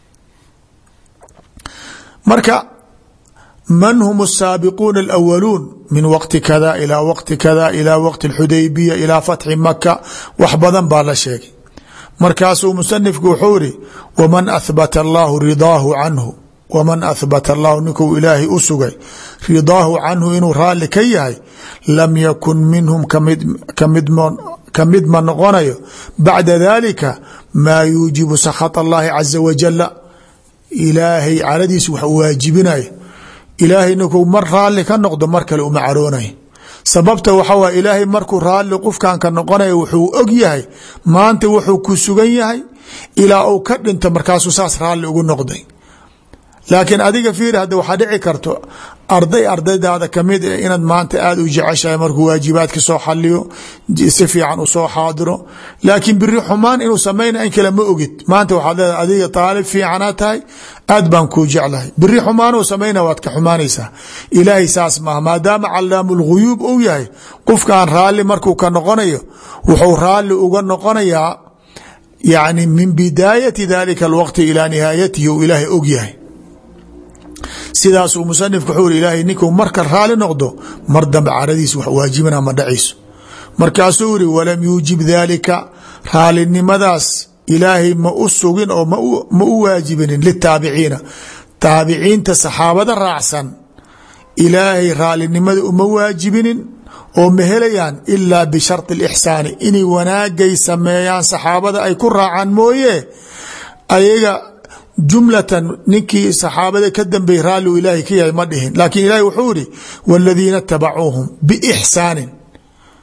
marka man hum الsaabiquuna اlawaluun min waqti kada ilaa waqti kada ilaa waqti اxudaybiya ilaa fatxi maka wax badan baa la sheegay markaasuu musanifku wuxuu iri wman ahbata allahu ridaahu canhu wman ahbata allahu ninkuu ilaahay u sugay ridaahu canhu inuu raalli ka yahay lam yakun minhum ka mid ma noqonayo bacda dalika maa yuujibu sakhaط allahi caza wajala ilaahay caladiis wax waajibinayo ilaahay ninkuu mar raalli ka noqdo mar kale uma caroonay sababta waxa wa ilaahay markuu raalli qofkan ka noqonaya wuxuu og yahay maanta wuxuu ku sugan yahay ilaa uu ka dhinto markaasuu saas raalli ugu noqday laakiin adiga fiiri hadda waxaa dhici karto arday ardaydaada kamid e inaad maanta aada u jeceshahay markuu waajibaadka soo xaliyo si fiican usoo xaadiro laakiin biri xumaan inuu samayna in kale ma ogid maanta waxaad leedahay adiga taalib fiicana tahay aad baan kuu jeclahay biri xumaanuu samayna waad ka xumaanaysaa ilaahay saas maaha maadaama calaamu lghuyuub uu yahay qofkan raalli markuu ka noqonayo wuxuu raalli uga noqonayaa yani min bidaayati dalika alwaqti ilaa nihaayatihi uu ilaahay og yahay sidaasuu musanifku wuxuu iri ilaahay ninkuu marka raali noqdo mar dambe caradiis wax waajibana ma dhacayso markaasuu yiri walam yuujib daalika raalinimadaas ilaahay ma u sugin oo ma u waajibinin litaabiciina taabiciinta saxaabada raacsan ilaahay raalinimada uma waajibinin oo ma helayaan ilaa bishardi alixsaani inay wanaagay sameeyaan saxaabada ay ku raacaan mooye ayaga jumlatan ninkii saxaabada ka dambeeyey raalli u ilaahay ka yahay ma dhihin laakiin ilaahay wuxuu ihi wاladiina tabacuuhum biixsaanin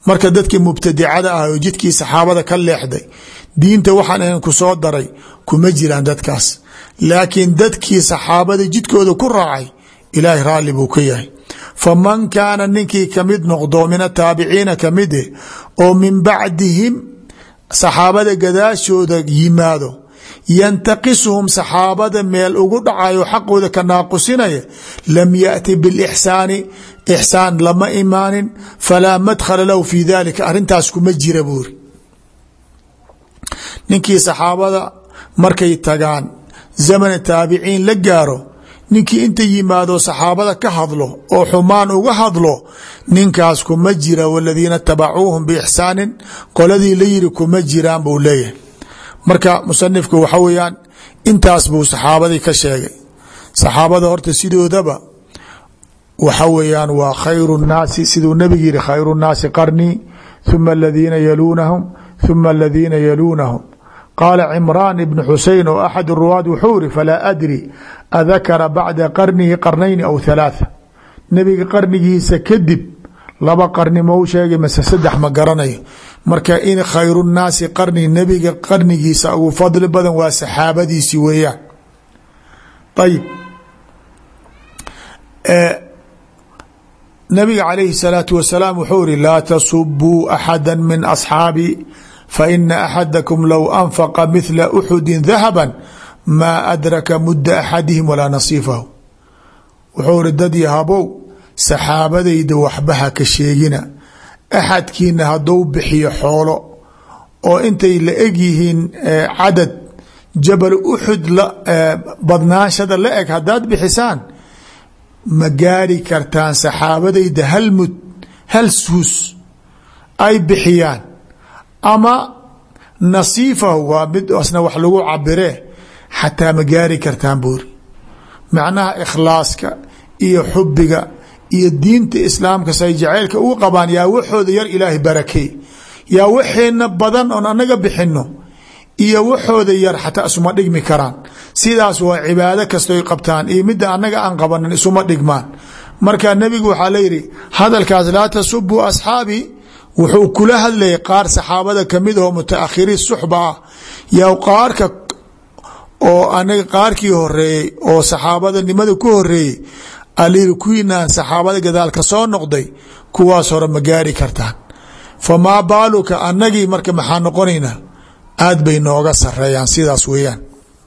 marka dadkii mubtadicada ah oo jidkii saxaabada ka leexday diinta waxaan ahayn ku soo daray kuma jiraan dadkaas laakiin dadkii saxaabada jidkooda ku raacay ilaahay raalli buu ka yahay faman kaana ninkii kamid noqdo min ataabiciina kamid eh oo min bacdihim saxaabada gadaashooda yimaado yantaqisuhum saxaabada meel ugu dhacayo xaqooda ka naaqusinaya lam yaأti biاlixsaani ixsaan lama imaanin falaa madkhala lahu fi dalika arrintaas kuma jira buuri ninkii saxaabada markay tagaan zamana taabiciin la gaaro ninkii inta yimaado saxaabada ka hadlo oo xumaan uga hadlo ninkaas kuma jira waladiina tabacuuhum biixsaanin qoladii la yiri kuma jiraan buu leeyahay marka musanifku waxa weeyaan intaas buu saxaabadii ka sheegay saxaabada horta sidoodaba waxa weeyaan waa khayru nnaasi siduu nebigu yihi khayru nnaasi qarnii huma aladiina yaluunahum huma aladiina yaluunahum qaala cimraan ibn xusein oo axad ruwaad wuxuu iri falaa adri adakara bacda qarnihi qarnayni aw halaatha nebiga qarnigiisa kadib laba qarni mau sheegay mase saddex ma garanayo marka in khayru nnaasi qarni nebiga qarnigiisa ugu fadli badan waa saxaabadiisi weeyaan ayib nabiga calayhi الsalaatu wasalaam wuxuu iri laa tasubuu axada min asxaabi faina axadakum low anfaqa mithla uxudi dahaba maa adraka mudda axadihim walaa nasiifahu wuxuu iri dad yahabow saxaabadayda waxbaha ka sheegina axadkiina hadduu bixiyo xoolo oo intay la eg yihiin cadad jabal uxud badnaanshada la eg haddaad bixisaan ma gaari kartaan saxaabadayda hal mud hal suus ay bixiyaan ama nasiifahu waa mid asna wax lagu cabiree xataa ma gaari kartaan buuri macnaha ikhlaaska iyo xubiga iyo diinta islaamka say jaceylka ugu qabaan yaa waxooda yar ilaahay barakey yaa waxeena badan oon anaga bixino iyo waxooda yar xataa isuma dhigmi karaan sidaas waa cibaado kastoy qabtaan iyo midda anaga aan qabanin isuma dhigmaan marka nebigu waxaa layihi hadalkaas laa tasubuu asxaabii wuxuu kula hadlayay qaar saxaabada kamid aho mutaakhiriin suxba ah yaa qaarka oo anaga qaarkii horeeyey oo saxaabada nimada ku horeeyey alayiri kuwiinaan saxaabada gadaal ka soo noqday kuwaas hore ma gaari kartaan famaa baaluka anagii marka maxaa noqonaynaa aad bay nooga sareeyaan sidaas weeyaan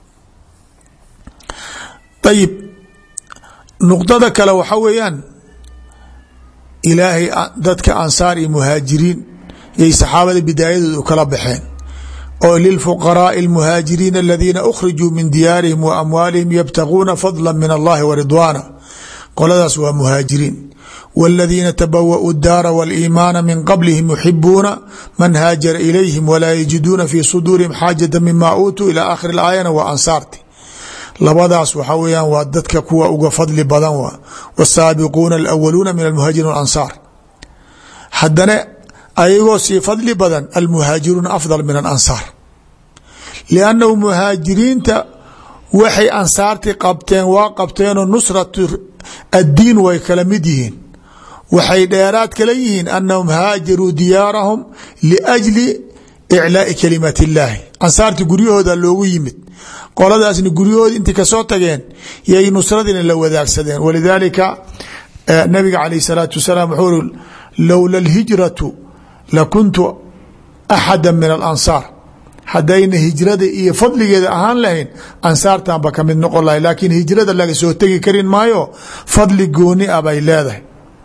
ayib nuqdada kale waxa weeyaan ilaahay dadka ansaar iyo muhaajiriin yay saxaabada bidaayadooda u kala baxeen oo lilfuqaraai اlmuhaajiriina aladiina ukhrijuu min diyaarihim wa amwaalihim yabtaguuna fadla min allahi wa ridwaana qoladaas waa muhaajiriin wاladiina tabawa'uu daara wاliimaana min qablihim yuxibuuna man haajara ilayhim walaa yajiduuna fii suduurihim xaajata mima uutuu ilى aakhiri اaayana waa ansaarti labadaas waxaa weyaan waa dadka kuwa uga fadli badan wa wsaabiquuna alawaluuna min almuhaajiriin walansaar haddana ayagoo sii fadli badan almuhaajiruuna afdal min alansaar liannahu muhaajiriinta waxay ansaarti qabteen waa qabteenoo nusratu addiin way kala mid yihiin waxay dheeraad kala yihiin annahum haajaruu diyaarahum liajli iclaai kalimat illaahi ansaarti guryahooda loogu yimid qoladaasna guryahooda intay kasoo tageen yay nusradina la wadaagsadeen walidaalika nabiga calayh salaatu wasalaam wuxuu uri lowla alhijratu lakuntu axada min alansaar haddayna hijrada iyo fadligeeda ahaan lahayn ansaartanba kamid noqon lahay laakiin hijrada laga soo tegi karin maayo fadli gooni ah bay leedahay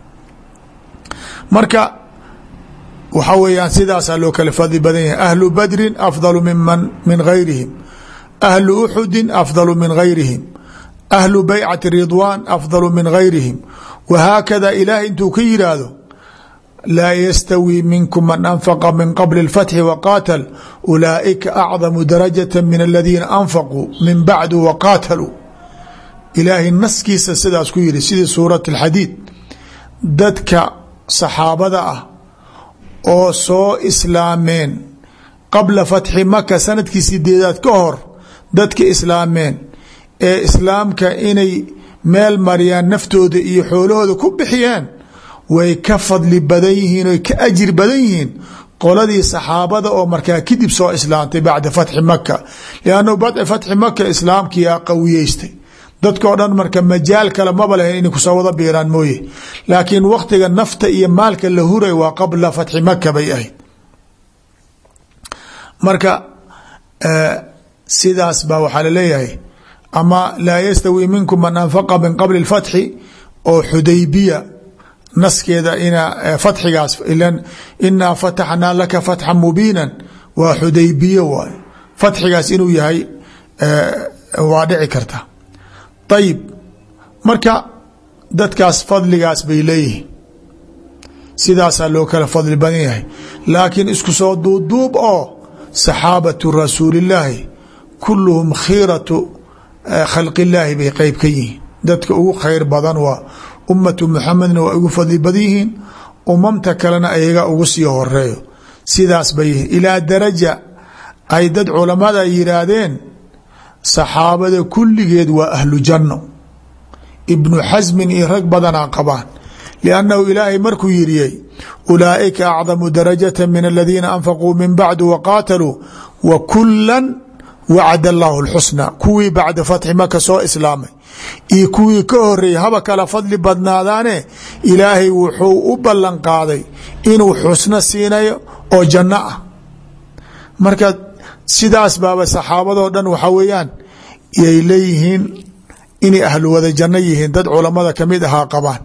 marka waxaa weeyaan sidaasaa loo kala fadli badan yahay ahlu badrin afdalu miman min gayrihim ahlu uxudin afdalu min gayrihim ahlu baycati ridwaan afdalu min gayrihim wahaakada ilaahay intuu ka yiraahdo laa yastawii minkum man anfaqa min qabli اlfatxi waqaatal ulaaئika acdamu darajata min aladiina anfaquu min bacdu waqaataluu ilaahay naskiisa sidaas ku yiri sidii suurat اlxadiid dadka saxaabada ah oo soo islaameen qabla fatxi maka sanadkii sideedaad ka hor dadka islaameen ee islaamka inay meel mariyaan naftooda iyo xoolahooda ku bixiyeen way ka fadli badan yihiin oy ka ajir badan yihiin qoladii saxaabada oo markaa kadib soo islaamtay bacda fatxi maka liannahu bacda fatxi maka islaamkiyaa qawiyeystay dadkao dhan marka majaal kale maba lahayn inay kusoo wada biiraan mooye laakiin waktiga nafta iyo maalka la huray waa qabla fatxi maka bay ahayd marka sidaas baa waxaa laleeyahay ama laa yastawi minkum man anfaqa min qabli اfatxi oo xudaybiya naskeeda ina fatxigaas ilan inaa fataxnaa laka fatxa mubiina waa xudaybiye waay fatxigaas inuu yahay waa dhici karta ayib marka dadkaas fadligaas bay leeyihiin sidaasaa loo kala fadli badan yahay laakiin isku soo duubduub oo saxaabatu rasuulillaahi kulluhum khiiratu khalq illaahi bay qeyb ka yihiin dadka ugu khayr badan waa ummatu muxamedna waa ugu fadli badan yihiin umamta kalena ayaga ugu sii horeeyo sidaas bay yihiin ilaa daraja ay dad culamada yiraahdeen saxaabada kulligeed waa ahlu janno ibnu xasmin iyo rag badanaa qabaan liannahu ilaahay markuu yiriyey ulaa'ika acdamu darajata min aladiina anfaquu min bacdu waqaataluu wa kulan wacd allahu lxusna kuwii bacda fatxi maka soo islaamay iyo kuwii ka horeeyey haba kala fadli badnaadaane ilaahay wuxuu u ballan qaaday inuu xusno siinayo oo janno ah marka sidaas baaba saxaabadoo dhan waxaa weeyaan yay leeyihiin inay ahlu wada janno yihiin dad culamada kamid ahaa qabaan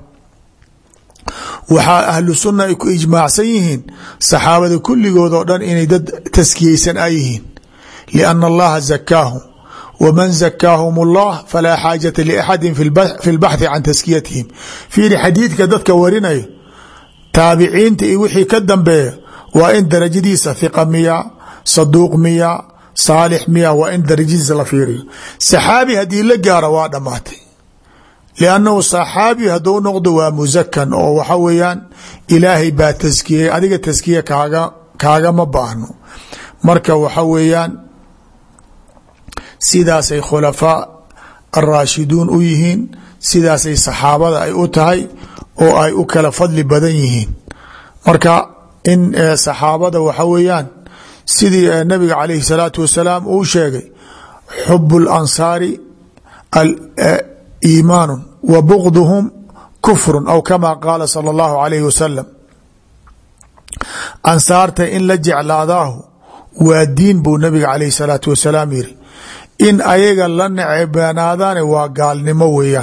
waxaa ahlu sunna ay ku ijmaacsan yihiin saxaabada kulligood oo dhan inay dad taskiyeysan a yihiin lianna allaha zakaahum wman zakaahum اllah falaa xaajata liaxadi fi lbaxthi can taskiyatihim fiiri xadiidka dadka warinayo taabiciinta iyo wixii ka dambeeya waa in darajadiisa hiqa miya saduuq miya saalix miya waa in darajadiisa la fiiriyo saxaabi haddii la gaaro waa dhammaatay liannahu saxaabi hadduu noqdo waa musakan oo waxa weeyaan ilaahay baa taskiyey adiga taskiya kaaga kaagama baahno marka waxa weeyaan sidaasay khulafaa araashiduun u yihiin sidaasay saxaabada ay u tahay oo ay u kala fadli badan yihiin marka in saxaabada waxa weeyaan sidii nabiga calayhi salaatu wasalaam uu sheegay xub اlansaari iimaanu wa bugduhum kufru aw kama qaala sala اllahu alayhi wasalam ansaarta in la jeclaadaahu waa diin buu nabiga calayhi salaatu wasalaam yiri in ayaga la necebanaadaane waa gaalnimo weeyaan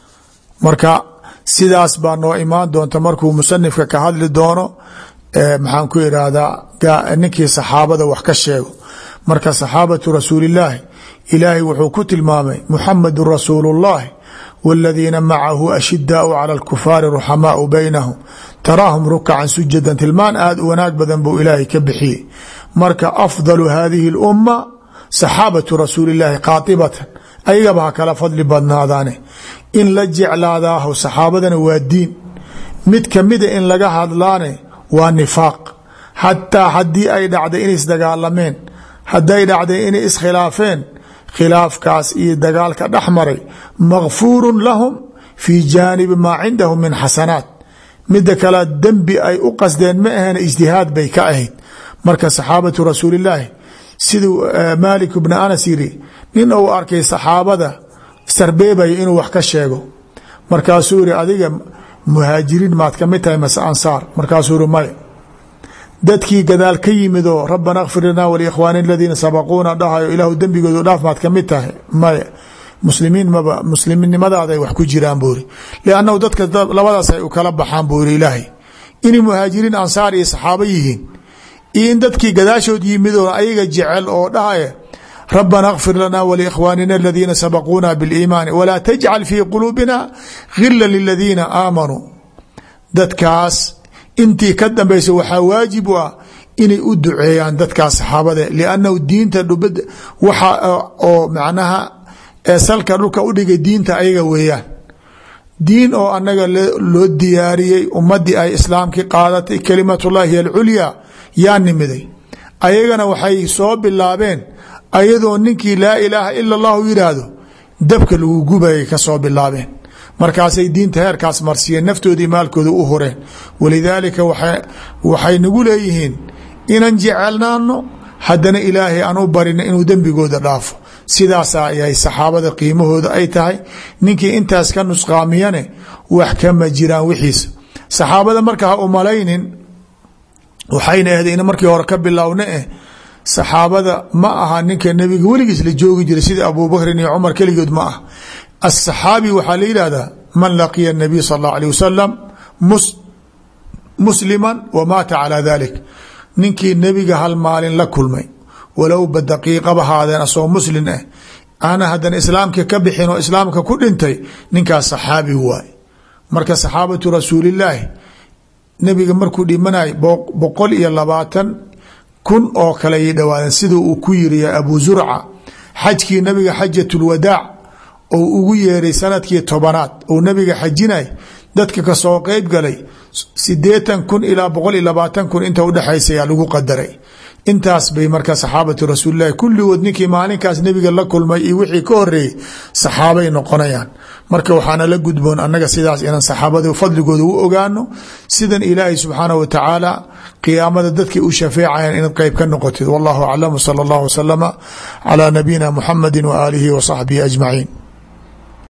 marka sidaas baa noo imaan doonta markuu musanifka ka hadli doono maxaan ku irahdaa ninkii saxaabada wax ka sheego marka saxaabatu rasuulillaahi ilaahay wuxuu ku tilmaamay muxamadu rasuulu اllahi wاladiina macahu ashidaau cala اlkufaari ruxamaau baynahum taraahum rukacan sujadan tilmaan aad u wanaag badan buu ilaahay ka bixiyey marka afdalu hadihi اlumma saxaabatu rasuuli llaahi qaatibatan ayagaba ha kala fadli badnaadaane in la jeclaadaaho saxaabadana waa diin mid kamida in laga hadlaane waa nifaaq xataa haddii ay dhacday inay isdagaalameen hadday dhacday inay iskhilaafeen khilaafkaas iyo dagaalka dhex maray makfuuru lahum fii jaanibi maa cindahum min xasanaat mida kale dembi ay u qasdeen ma aheen ijtihaad bay ka ahayd marka saxaabatu rasuulillaahi siduu maalik bna anas yiri nin uu arkay saxaabada sarbeebaya inuu wax ka sheego markaasuu yiri adiga muhaajiriin maad ka mid tahay mase ansaar markaasuu yiri maya dadkii gadaal ka yimid oo rabbana kfir lanaa walikhwaani aladiina sabaquuna dhahayo ilaahu dembigoodu dhaaf maad ka mid tahay maya muslimiin maba muslimnimadaada ay wax ku jiraan buu iri liannahu dadka labadaas ay u kala baxaan buu iri ilaahay inay muhaajiriin ansaar iyo saxaabo yihiin iyo in dadkii gadaashood yimidoo ayaga jecel oo dhahaya rabbana kfir lana wlikhwaanina aladiina sabaquuna biاliimaani walaa tajcal fii quluubina gila liladiina aamanuu dadkaas intii ka dambaysa waxaa waajib u ah inay u duceeyaan dadkaas saxaabade liannahu diinta dhubad waxa oo macnaha salka dhulka u dhigay diinta ayaga weeyaan diin oo anaga loo diyaariyey ummadii ay islaamkii qaadatay kalimatullahi hiy alculyaa yaa nimiday ayagana waxay soo bilaabeen ayadoo ninkii laa ilaaha ila allahu yidhaahdo dabka lagu gubayay ka soo bilaabeen markaasay diinta heerkaas marsiiyeen naftoodii maalkooda u horeen walidaalika waxay nagu leeyihiin inan jecelnaano haddana ilaahay aan u barino inuu dembigooda dhaafo sidaasaa ayay saxaabada qiimahooda ay tahay ninkii intaas ka nusqaamiyane wax kama jiraan wixiisa saxaabada marka ha umalaynin waxayna ahda in markii hore ka bilowna eh saxaabada ma aha ninka nebiga weligiis la joogi jiray sida abubakrin iyo cumar keligood ma ah asaxaabi waxaa la yihahdaa man laqiya nabiy sal اllahu alيه wasalam muslima wa maata calى dalik ninkii nebiga hal maalin la kulmay walowba daqiiqaba haadeen asoo muslin ah ana haddana islaamka ka bixin oo islaamka ku dhintay ninkaas saxaabi waay marka saxaabatu rasuulillaahi nebiga markuu dhimanay boqol iyo labaatan kun oo kale ay dhawaadeen sida uu ku yiri abu zurca xajkii nabiga xajatulwadaac ou ugu yeeray sanadkii tobanaad ou nabiga xajinay dadka kasoo qeyb galay sideetan kun ilaa boqol iyo labaatan kun inta udhexaysayaa lagu qadaray intaas bay marka saxaabatu rasuulilahi kulligood ninkii maalinkaas nebiga la kulmay iyo wixii ka horeeyey saxaabay noqonayaan marka waxaana la gudboon annaga sidaas inaan saxaabada fadligooda u ogaano sidan ilaahay subxaanah wa tacaala qiyaamada dadkay u shafeecayaan inaad qeyb ka noqotid wallahu aclam sala allahu wasalama calaa nabiyina muxamadi wa aalihi wa saxbihi ajmaciin